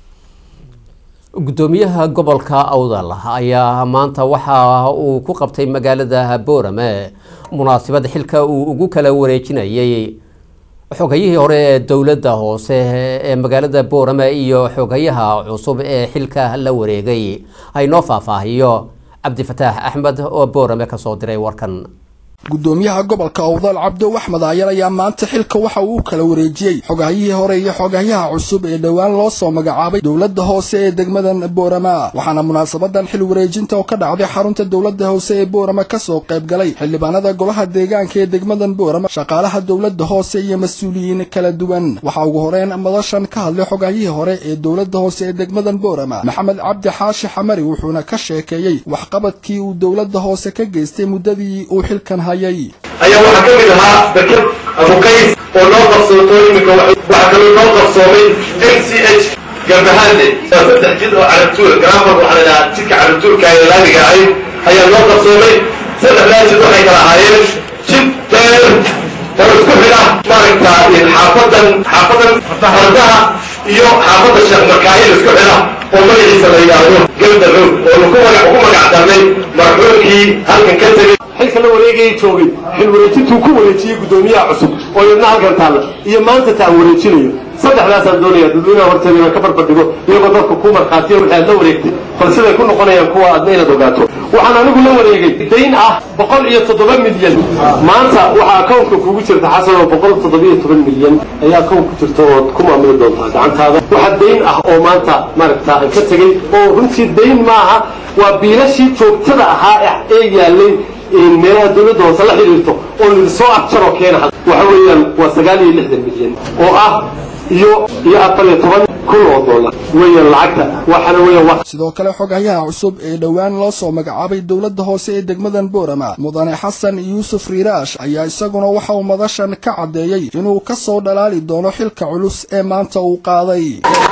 gudoomiyaha gobolka awdal ayaa maanta waxa uu ku qabtay magaalada boorame munaasabad xilka uu ugu kala wareejinayay xogayihii hore ee dowladda hoose ee magaalada boorame iyo xogayaha cusub ee xilka la wareegay haynoo faahfaahiyo cabdifataax axmed oo boorame kasoo diray warkan gudoomiyaha gobolka awdal cabdo axmed aayar ayaa maanta xilka waxa uu u kala wareejiyey xogahayihii hore iyo xogahyaha cusub ee dhowaan loo soo magacaabay dowladda hoose ee degmadan boorama waxaana munaasabadan xil wareejinta oo ka dhacday xarunta dowladda hoose ee boorama kasoo qayb galay xildhibaanada golaha deegaanka ee degmadan boorama shaqaalaha dowladda hoose iyo mas-uuliyiin kala duwan waxaa ugu horeyn madashan ka hadlay xogahayihii hore ee dowladda hoose ee degmadan boorama maxamed cabdi xaashi xamari wuxuuna ka sheekeeyey waxqabadkii uu dowladda hoose ka geystay muddadii uu xilkan ayaa waxaa ka mid ahaa beked abuqays oo noo qabsooto iminka waxaa kaloo noo qabsoomay m c h gambahande saddex jid oo carabtuur garaafad waxaa la dhahaa jidka carabtuurka ee laamiga ahayd ayaa noo qabsoomay saddexdaa jid waxay kala ahaayeen jid deer oo isku xidha maaragta xaafadan xaafadan fardaha iyo xaafadda sheekh markaayil isku xidha oo magaciisa la yidhaahdo gelda roog oo lagu magac ugu magac darnay marxuumkii halkan ka tegey xilka la wareegayay joogay xil wareejintuu ku wareejiyey guddoomiyaha cusub oo yadna halkan taalla iyo maanta taa wareejinayo saddexdaasaan doonaya dadweynaha horteeda inaan ka barbardhigo iyagoo dadka ku markhaatiya wixii aad la wareegtay bal siday ku noqonayaan kuwa aadna inaad ogaato waxaan anigu la wareegay dayn ah boqol iyo toddoba milyan maanta waxaa akownka kugu jirta xasan oo boqol toddobiyo toban milyan ayaa akown ku jirta ood ku maamuli doontaa gacantaada waxaa dayn ah oo maanta maaragta aan ka tegey oo runtii dayn maaha waa biilashii joogtada ahaa ee yaalay meelaha dowladda hoose la xidhiirto oo lidi soo abjaroo keena waxa weeyaan waa sagaal iyo lixdan milyan oo ah iyo iyo afar iyo toban kun oo dollar weeyaan lacagta waxaana weeyaan sidoo kale xogahyaha cusub ee dhowaan loo soo magacaabay dowladda hoose ee degmadan boorama mudane xasan yuusuf riiraash ayaa isaguna waxa uu madashan ka caddeeyey inuu ka soo dhalaali doono xilka culus ee maanta uu qaaday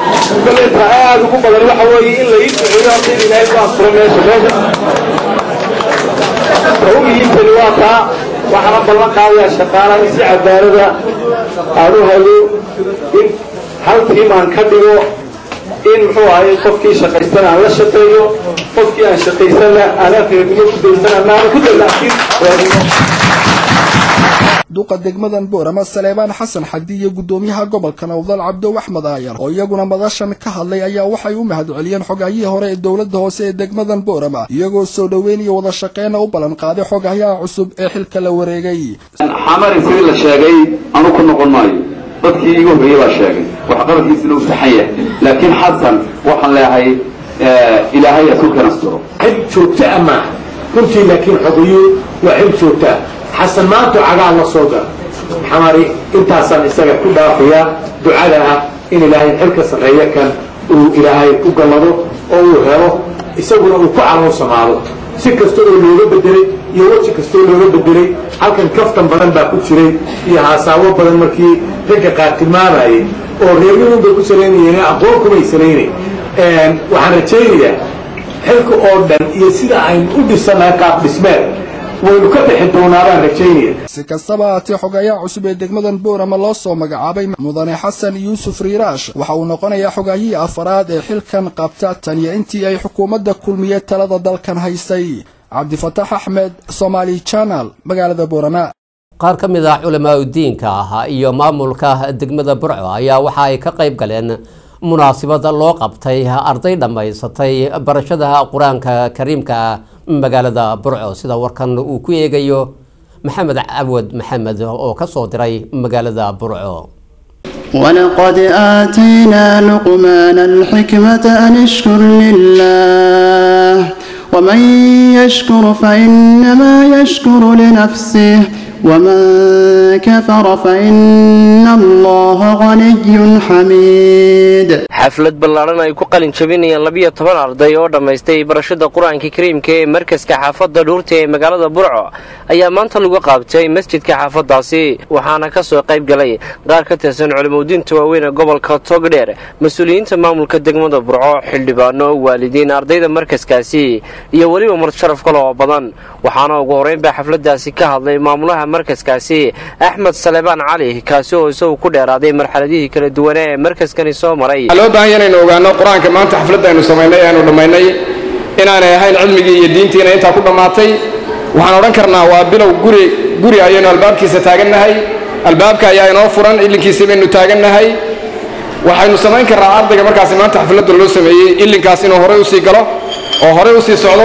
aad ugu badan waxa weeye in la ii duceeyo horta in ilaahay ku asturo meesha meesha ugihiintani waa taa waxaana ballan qaadayaa shaqaalaha in si cadaalada aan u hayo in hal tiim aan ka dhigo in muxuu ahay qofkii shaqaystana aan la shaqeeyo qofkii aan shaqaysana aanaan reernimo ku daysana maana ku dallacsin duqa degmadan boorama saleebaan xasan xadi iyo guddoomiyaha gobolka nowdal cabdow axmed aayar oo iyaguna madashan ka hadlay ayaa waxay u mahadceliyeen xogahayihii hore ee dowladda hoose ee degmadan boorama iyagoo soo dhoweyn iyo wada shaqeyna u ballan qaaday xogahyaha cusub ee xilka la wareegay xamari sidii la sheegay anu ku noqon maayo dadkii igu horreeyey baa sheegay waxqabadkiisina uu saxan yahay laakiin xasan waxaan leeyahay ilaahay ha ku kanastiro xil joogto ah maaha runtii laakiin xogayo waa xil joogto ah xasan maantu cagaa la soo gala xamari intaasaan isaga ku dhaafayaa ducada ah in ilaahay xilka sarreeya kan uu ilaahay u gallado oo uu helo isaguna uu ku caloosamaado si kasta oo looga bedelay iyo weji kasta oo looga bedelay halkan kaftan badan baa ku jiray iyo haasaabo badan markii ragga qaar tilmaamayay oo reeryahuun bay ku salaynayeen aqoon kumay salaynayn waxaan rajaynayaa xilka oo dhan iyo sida aynu u dhisanahay qaab dhismeed waynu ka bixi doonaabaan rajaynaya si kastaba haatee xogayaha cusub ee degmadan boorama loo soo magacaabay mudane xasan yuusuf riiraash waxa uu noqonayaa xogahihii afaraad ee xilkan qabta tan iyo intii ay xukuumadda kulmiye talada dalkan haysay cabdifataax axmed somaali channel magaalada boorama qaar ka mid ah culamaa udiinka ah iyo maamulka degmada burco ayaa waxa ay ka qayb galeen munaasabada loo qabtay arday dhammaysatay barashada qur-aanka kariimka magaalada burco sida warkan uu ku eegayo maxamed cawad maxamed oo ka soo diray magaalada burco ولقد آتينا لقمان الحكمة أن اشكر لله ومن يشكر فإنما يشكر لنفسه ومن كفر فإن الله غني حميد xaflad ballaaran ay ku qalin jabinayaan labiyo toban arday oo dhammaystay barashada qur-aanka kariimka ee markaska xaafadda dhuurta ee magaalada burco ayaa maanta lagu qaabtay masjidka xaafaddaasi waxaana ka soo qayb galay qaar ka tirsan culimadiinta waaweyn ee gobolka togdheer mas-uuliyiinta maamulka degmada burco xildhibaano waalidiin ardayda markaskaasi iyo weliba martisharaf kale oo badan waxaana ugu horreyn baa xafladdaasi ka hadlay maamulaha markaskaasi axmed salebaan cali kaasi oo isagu ku dheeraaday marxaladihii kala duwanee ee markaskani soo maray waxaa loo baahan yahay inaynu ogaano qur-aanka maanta xafladda aynu samaynay aynu dhammaynay inaanay ahayn cilmigii iyo diintiina intaa ku dhammaatay waxaan odhan karnaa waa bilow guri guri ayaynu albaabkiisa taagannahay albaabka ayaa inoo furan ilinkiisa baynu taagannahay waxaynu samayn karnaa ardayga markaasi maanta xafladda loo sameeyey ilinkaas inuu horey usii galo oo horey usii socdo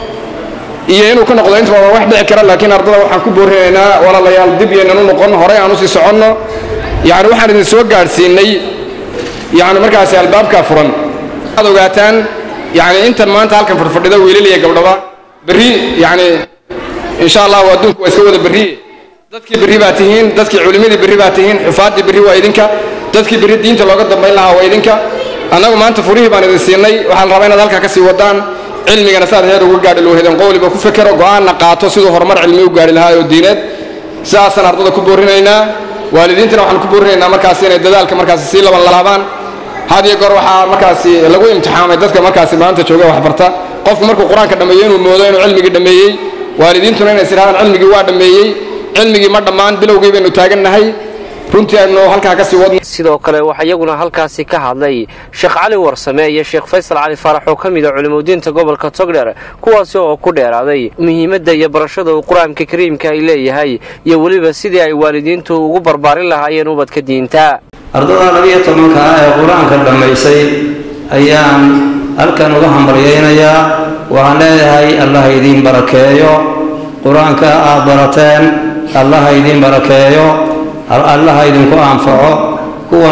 iyo inuu ka noqdo intaba waa wax dhici kara laakiin ardada waxaan ku boorinaynaa walaalayaal dib yaynan u noqon horey aan usii soconno yacni waxaan idin soo gaadhsiinay yacni markaasi albaabkaa furan waxaad ogaataan yacni intan maanta halkan fadhfadhida wiilal iyo gabdhaba berri yacni insha allahu adduunku waa iska wada berriye dadkii berri baa tihiin dadkii culimmadii berri baa tihiin xufaaddii berri waa idinka dadkii berri diinta looga dambayn lahaa waa idinka annagu maanta furihii baan idin siinay waxaan rabaa inaad halkaa ka sii wadaan cilmigana saad heer uga gaadhi loohedan qowliba ku fekero go'aanna qaato siduu horumar cilmi u gaadhi lahaa oo diineed sidaasaan ardada ku boorinaynaa waalidiintana waxaan ku boorinaynaa markaasi inay dadaalka markaasi sii laban laabaan had iyo goor waxaa markaasi lagu imtixaamay dadka markaasi maanta jooga waxbarta qofku markuu qur-aanka dhammeeyo inuu moodo inuu cilmigii dhammeeyey waalidiintuna inay sidhahdaan cilmigii waa dhammeeyey cilmigii ma dhammaan bilowgii baynu taagannahay runtii aynu halkaa ka sii wadno sidoo kale waxaa iyaguna halkaasi ka hadlay sheekh cali warsame iyo sheekh faysal cali faarax oo ka mid a culimadiinta gobolka togdheer kuwaasi oo ku dheeraaday muhiimadda iyo barashada uu qur-aanka kariimka ay leeyahay iyo weliba sidii ay waalidiintu ugu barbaarin lahaayeen ubadka diinta ardada labiyo tobanka ah ee qur-aanka dhammaysay ayaan halkan uga hambalyaynayaa waxaan leeyahay allaha idiin barakeeyo qur-aanka aad barateen allaha idiin barakeeyo allaha idinku anfaco kuwa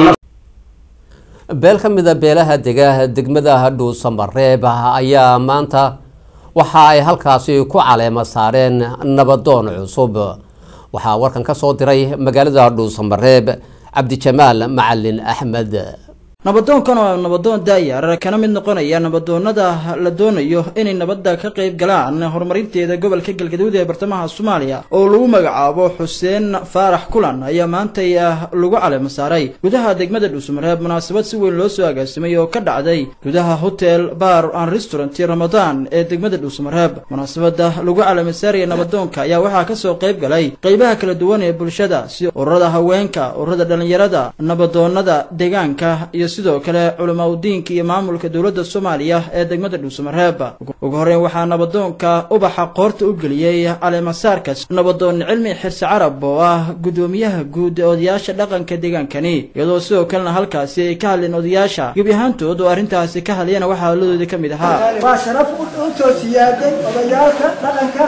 beel ka mida beelaha dega degmada dhuusamareeb ayaa maanta waxa ay halkaasi ku caleema saareen nabadoon cusub waxaa warkan ka soo diray magaalada dhuusamareeb cabdijamaal macalin axmed nabadoonkan oo nabadoon daayar kana mid noqonaya nabadoonada la doonayo inay nabadda ka qayb galaan horumarinteeda gobolka galgaduud ee bartamaha soomaaliya oo lagu magacaabo xuseen faarax kulan ayaa maantay lagu caleema saaray gudaha degmada dhuusamareeb munaasabad si weyn loo soo agaasimay oo ka dhacday gudaha hotel bar and restaurant ramadaan ee degmada dhuusamareeb munaasabada lagu caleema saaraya nabadoonka ayaa waxaa kasoo qayb galay qeybaha kala duwan ee bulshada sida ururada haweenka ururada dhalinyarada nabadoonada deegaanka iyo sidoo kale culamaa udiinka iyo maamulka dowladda soomaaliya ee degmada dhuusamareeb ugu horreyn waxaa nabadoonka ubaxa qoorta u geliyey caleemasaarkas nabadoon cilmi xirse carab oo ah guddoomiyaha guud ee odayaasha dhaqanka deegaankani iyadoo sidoo kalena halkaasi ay ka hadleen odayaasha gebi ahaantood oo arrintaasi ka hadlayana waxaa hadladoodii ka mid ahaa waa sharaf u soo siyaaday odayaalka dhaqanka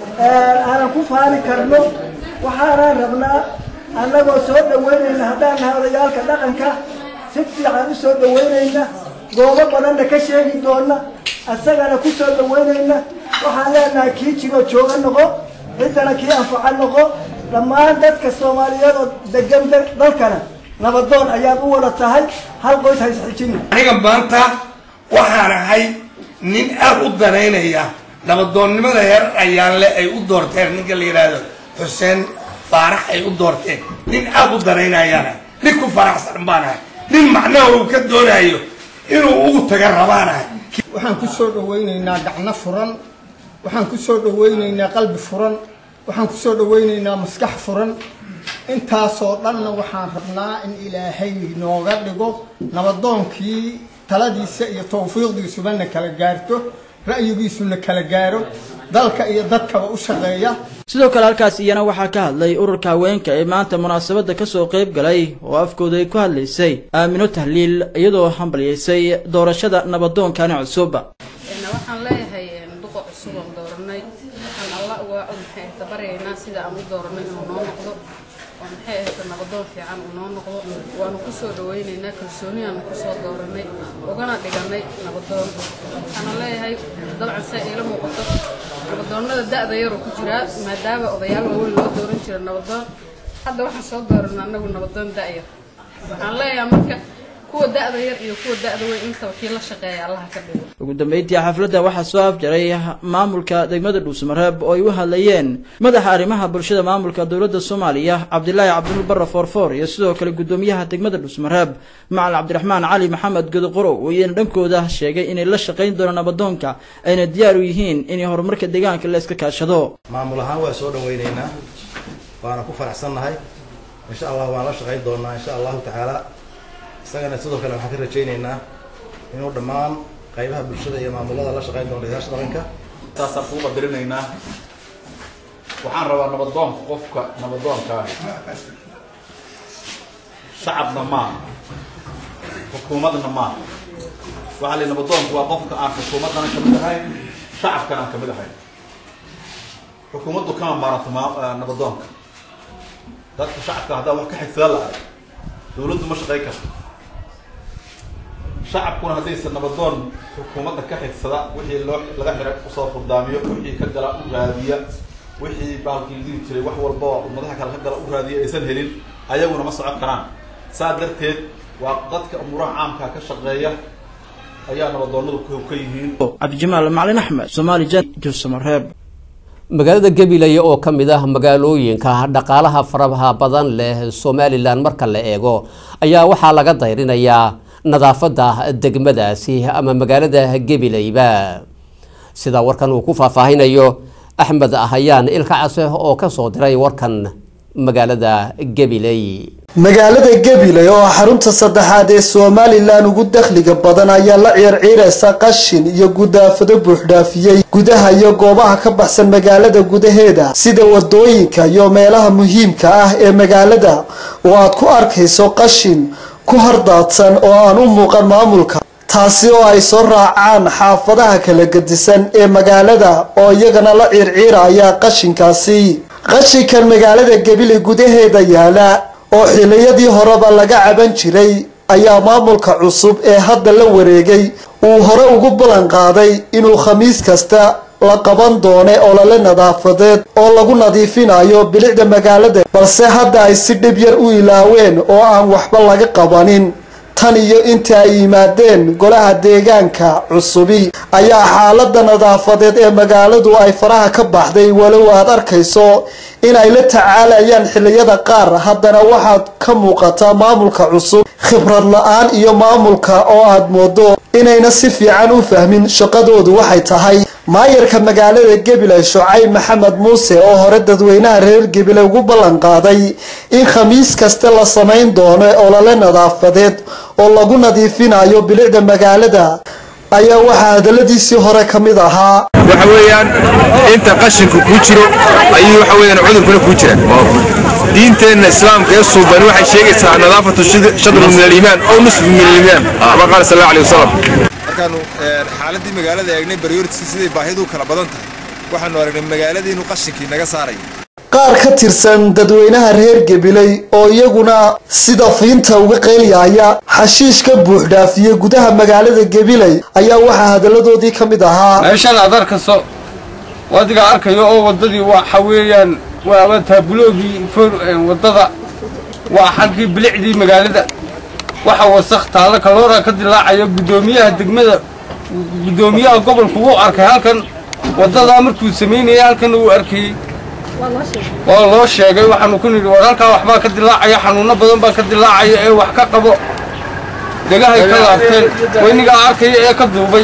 aanan ku faani karno waxaanaan rabnaa annagoo soo dhoweynayna haddaan nahay odayaalka dhaqanka si fiican u soo dhoweynayna goobo badanna ka sheegi doona asagana ku soo dhoweynayna waxaan leenahay kii jiroo jooga noqo ciddana kii anfaca noqo dhammaan dadka soomaaliyeed oo degan dalkana nabadoon ayaad u wada tahay hal qoys ha isxijini aniga maanta waxaan ahay nin aad u danaynaya nabadoonnimada heer ayaanle ay u doorteen ninka la yidhaahdo xuseen faarax ay u doorteen nin aad u danaynayaan nin ku faraxsan baan ahay nin macnaha uu ka doonayo inuu ugu taga rabaanahay waxaan ku soo dhawaynaynaa gacno furan waxaan ku soo dhawaynaynaa qalbi furan waxaan ku soo dhawaynaynaa maskax furan intaasoo dhanna waxaan rabnaa in ilaahay nooga dhigo nabadoonkii taladiisa iyo tawfiiqdiisuba na kala gaarto ra'yigiisuna kala gaaro dalka iyo dadkaba u shaqeeya sidoo kale halkaas iyana waxaa ka hadlay ururka haweenka ee maanta munaasabadda kasoo qayb galay oo afkooda ay ku hadlaysay aamino tahliil iyadoo hambalyaysay doorashada nabadoonkani cusub waxaan leeyahay duqa cusub oon dooranay waxaan alla uga maxay tabaryaynaa sida aan u dooranay inuu noo noqdo oo maxay ahayta nabadoon fiican uu noo noqdo waanu kusoo dhawaynaynaa kalsooniyaanu kusoo dooranay ugana dhiganay nabadoon waxaana leeyahay dabcan se iila muuqato nabadoonnada da'da yaroo ku jiraa maadaama odayaal waaweyn loo dooran jira nabadoon hadda waxaan soo dooranay annagu nabadoon da'yar waxaan leeyahay marka kuwa da'da yar iyo kuwa da'da weyn intaba kii la shaqeeya allaha ka dhigo ugu dambeyntii xafladda waxaa soo afjaray maamulka degmada dhuusamareeb oo ay u hadlayeen madaxa arrimaha bulshada maamulka dowladda soomaaliya cabdilaahi cabdul barre foorfoor iyo sidoo kale guddoomiyaha degmada dhuusamareeb macalin cabdiraxmaan cali maxamed godoqorow iyana dhankooda sheegay inay la shaqayn doonaan nabadoonka ayna diyaar u yihiin in horumarka deegaanka la iska kaashado maamul ahaan waa soo dhawaynaynaa waana ku faraxsannahay insha allah waan la shaqayn doonaa insha allahu tacaala isagana sidoo kale waxaan ka rajaynaynaa inuu dhammaan qaybaha bulshada iyo maamulada la shaqayn doono odayaasha dhaqanka saasaan kuu qadarinaynaa waxaan rabaa nabadoonka qofka nabadoonka ah shacabna maaha xukuumadna maaha waxaa la nabadoonku waa qofka aan xukuumaddana kamid ahayn shacabkana aan kamid ahayn xukuumaddu kama maarato nabadoonka dadka shacabka haddaa wax ka xigsadan la arag dawladdu ma shaqayn karto shacabkuna haddaysan nabadoon xukuumadda ka xigsada wixii loo laga xiray usoo furdaamiyo wixii ka gala u raadiya wixii baalkii diri jiray wax walba oo ummadaha kale ka gala u raadiya aysan helin ayaguna ma socon karaan saa darteed waa dadka umuuraha caamka ka shaqeeya ayaa nabadoonadu ka yihiin cabdijamaal macalin axmed soomaali jan juusamareeb magaalada gabiley oo ka mid ah magaalooyinka dhaqaalaha faraha badan leh somalilan marka la eego ayaa waxaa laga dayrinayaa nadaafadda degmadaasi ama magaalada gabileyba sida warkan uu ku faahfaahinayo axmed ahayaan ilka case oo ka soo diray warkan magaalada gabiley magaalada gabiley oo xarunta saddexaad ee somalilan ugu dakhliga badan ayaa la ciirciiraysa qashin iyo gudaafado buuxdhaafiyey gudaha iyo goobaha ka baxsan magaalada gudaheeda sida wadooyinka iyo meelaha muhiimka ah ee magaalada oo aad ku arkayso qashin ku hordaadsan oo aan u muuqan maamulka taasi oo ay soo raacaan xaafadaha kala gedisan ee magaalada oo iyagana la ciirciiraya qashinkaasi qashinkan magaalada gabiley gudaheeda yaala oo xiliyadii horeba laga caban jiray ayaa maamulka cusub ee hadda la wareegay uu hore ugu ballan qaaday inuu khamiis kasta la qaban doone olole nadaafadeed oo lagu nadiifinayo bilicda magaalada balse hadda ay si dhib yar u ilaaween oo aan waxba laga qabanin tan iyo inta ay yimaadeen golaha deegaanka cusubi ayaa xaalada nadaafadeed ee magaaladu ay faraha ka baxday walow aad arkayso inay la tacaalayaan xiliyada qaar haddana waxaad ka muuqataa maamulka cusub khibrad la-aan iyo maamulka oo aad moodo inayna si fiican u fahmin shaqadoodu waxay tahay maayarka magaalada gabiley shucayb maxamed muuse oo hore dadweynaha reer gabiley ugu ballan qaaday in khamiis kasta la samayn doono olole nadaafadeed oo lagu nadiifinayo bilicda magaalada ayaa waxaa hadaladiisii hore ka mid ahaa waxa weeyaan inta qashinku kuu jiro ayuu waxa weeyaan cudurkuna kuu jira diinteenna islaamka ee suuban waxay sheegaysaa nadaafatu shadru min aliimaan oo nusfu min aliimaan kama qaala sal allahu alayhi wasalam markaanu xaaladii magaalada eegnay baryoritiska siday baahidu kala badan tahay waxaanu aragnay magaaladii inuu qashinkii naga saarayo qaar ka tirsan dadweynaha reer gabiley oo iyaguna sida fiinta uga qeylyaaya xashiish ka buuxdhaafiye gudaha magaalada gabiley ayaa waxaa hadaladoodii ka mid ahaa meeshan aad arkayso adiga arkayo oo wadadii waxa weeyaan waa taabuloogii wadada waa xaggii bilicdii magaalada waxa wasakh taalo kaloora ka dilaacayo guddoomiyaha degmada guddoomiyaha gobolku wuu arkay halkan wadadaa markuu samaynayay halkan uu arkayey waa loo sheegay waxaanu ku nidhi war halkaa waxbaa ka dilaacaya xanuuno badan baa ka dilaacaya ee wax ka qabo dhegahay ka laabteen weynigaa arkaya ee ka duubay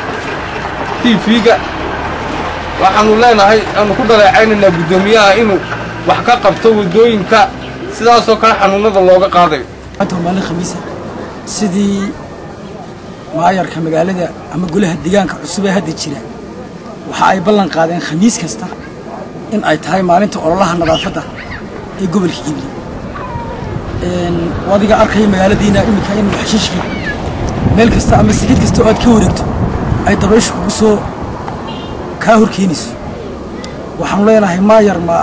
tv-ga waxaanu leenahay aanu ku dhaleecaynaynaa guddoomiyaha inuu wax ka qabto waddooyinka sidaasoo kale xanuunada looga qaadayo maalin khamiisa sidii maayarka magaalada ama golaha deegaanka cusub ee hadda jira waxa ay ballan qaadeen khamiis kasta in ay tahay maalinta ololaha nadaafadda ee gobolka gible adiga arkaya magaaladiina iminka in xashiishkii meel kasta ama sikid kasta oo aad ka wareegto ay dabayshu kugu soo kaa horkeenayso waxaanu leenahay maayar ma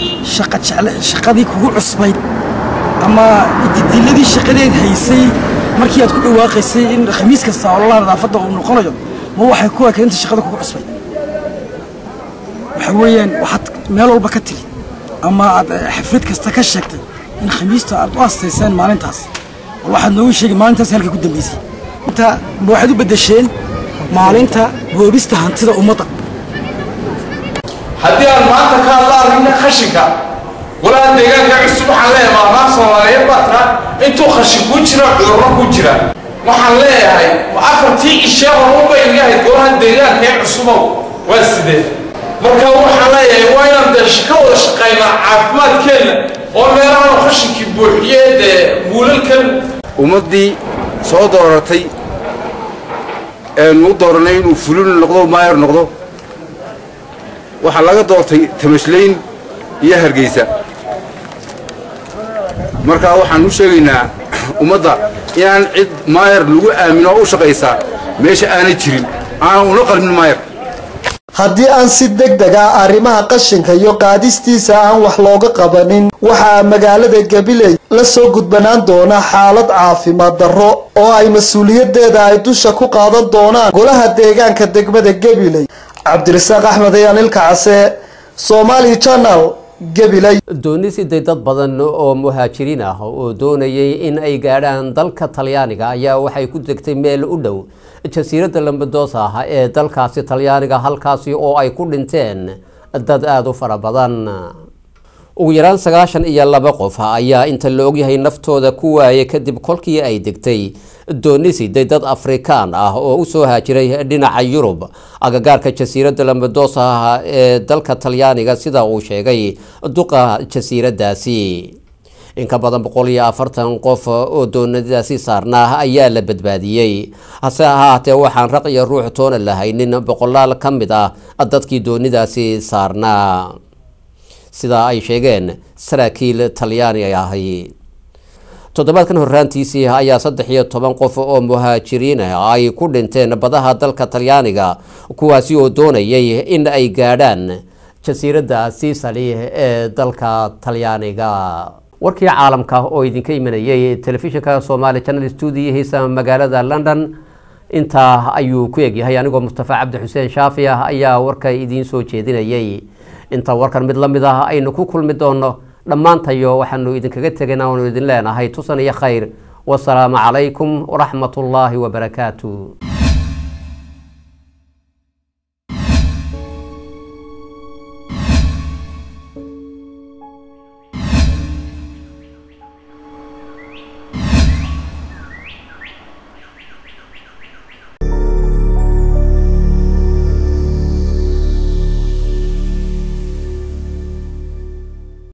shaqadii kugu cusbayd ama didiladii shaqadeed haysay markii aad ku dhawaaqaysay in khamiis kasta ololaha nadaafadda uu noqonayo ma waxay ku ekeen inta shaqada kugu cusbay waxa weeyaan waxaad meel walba ka tiri ama aad xaflad kasta ka sheegtay in khamiista aad u astayseen maalintaas bal waxaad noogu sheegay maalintaas halka ku dambeysay inta ma waxaad u beddesheen maalinta boobista hantida ummadda haddii aan maanta ka hadla arrinka khashinka walaal deegaanka cusub waxaan leeyahay maamaha soomaaliyeed baa tiraa intuu khashin kuu jira cudurro ku jira waxaan leeyahay afartii ishee horuba iga ahayd golaha deegaanka ee cusubow waa sidee marka waxaan leeyahay waa inaan dee ka wada shaqaynaa caafimaadkeenna oo meelahan khashinkii buuxiyee dee muulalkan ummaddii soo dooratay eenu u dooranay inuu fulin noqdo maayar noqdo waxaa laga doortay tamashlayn iyo hargeysa markaa waxaan u sheegaynaa ummadda inaan cid maayar lagu aamino oo u shaqaysaa meesha aanay jirin aanan una qalmin maayar haddii aan si deg deg ah arrimaha qashinka iyo qaadistiisa aan wax looga qabanin waxaa magaalada gabiley la soo gudbanaan doona xaalad caafimaad darro oo ay mas-uuliyaddeeda ay dusha ku qaadan doonaan golaha deegaanka degmada gabiley cabdirasaaq axmed ayaan ilka case somaali channel gabiley doonisiday dad badan oo muhaajiriin ah oo doonayay in ay gaadhaan dalka talyaaniga ayaa waxay ku degtay meel u dhow jasiiradda lambadosa ah ee dalkaasi talyaaniga halkaasi oo ay ku dhinteen dad aada u fara badan ugu yaraan sagaashan iyo laba qof ayaa inta la ogyahay naftooda ku waayay kadib kolkii ay degtay doonisiday dad afrikaan ah oo usoo haajiray dhinaca yurub agagaarka jasiiradda lambadosa ah ee dalka talyaaniga sida uu sheegay duqa jasiiraddaasi in ka badan boqol iyo afartan qof oo doonadaasi saarnaa ayaa la badbaadiyey hase ahaatee waxaan raq iyo ruux toona lahaynin boqolaal ka mid ah dadkii doonidaasi saarnaa sidaa ay sheegeen saraakiil talyaani ahi toddobaadkan horraantiisii ayaa saddex iyo toban qof oo muhaajiriin ah ay ku dhinteen badaha dalka talyaaniga kuwaasi oo doonayay in ay gaadhaan jasiiradda siisali ee dalka talyaaniga warkii caalamka oo idinka imanayay telefishinka somaali channel stuudiyihiisa magaalada london intaa ayuu ku egyahay anigoo mustafa cabdi xuseen shaafi ah ayaa warka idiin soo jeedinayay inta warkan mid la mid ah aynu ku kulmi doono dhammaantayo waxaanu idinkaga tegayna waanu idin leenahay tusan iyo khayr wasalaamu calaykum waraxmat ullaahi wabarakaatu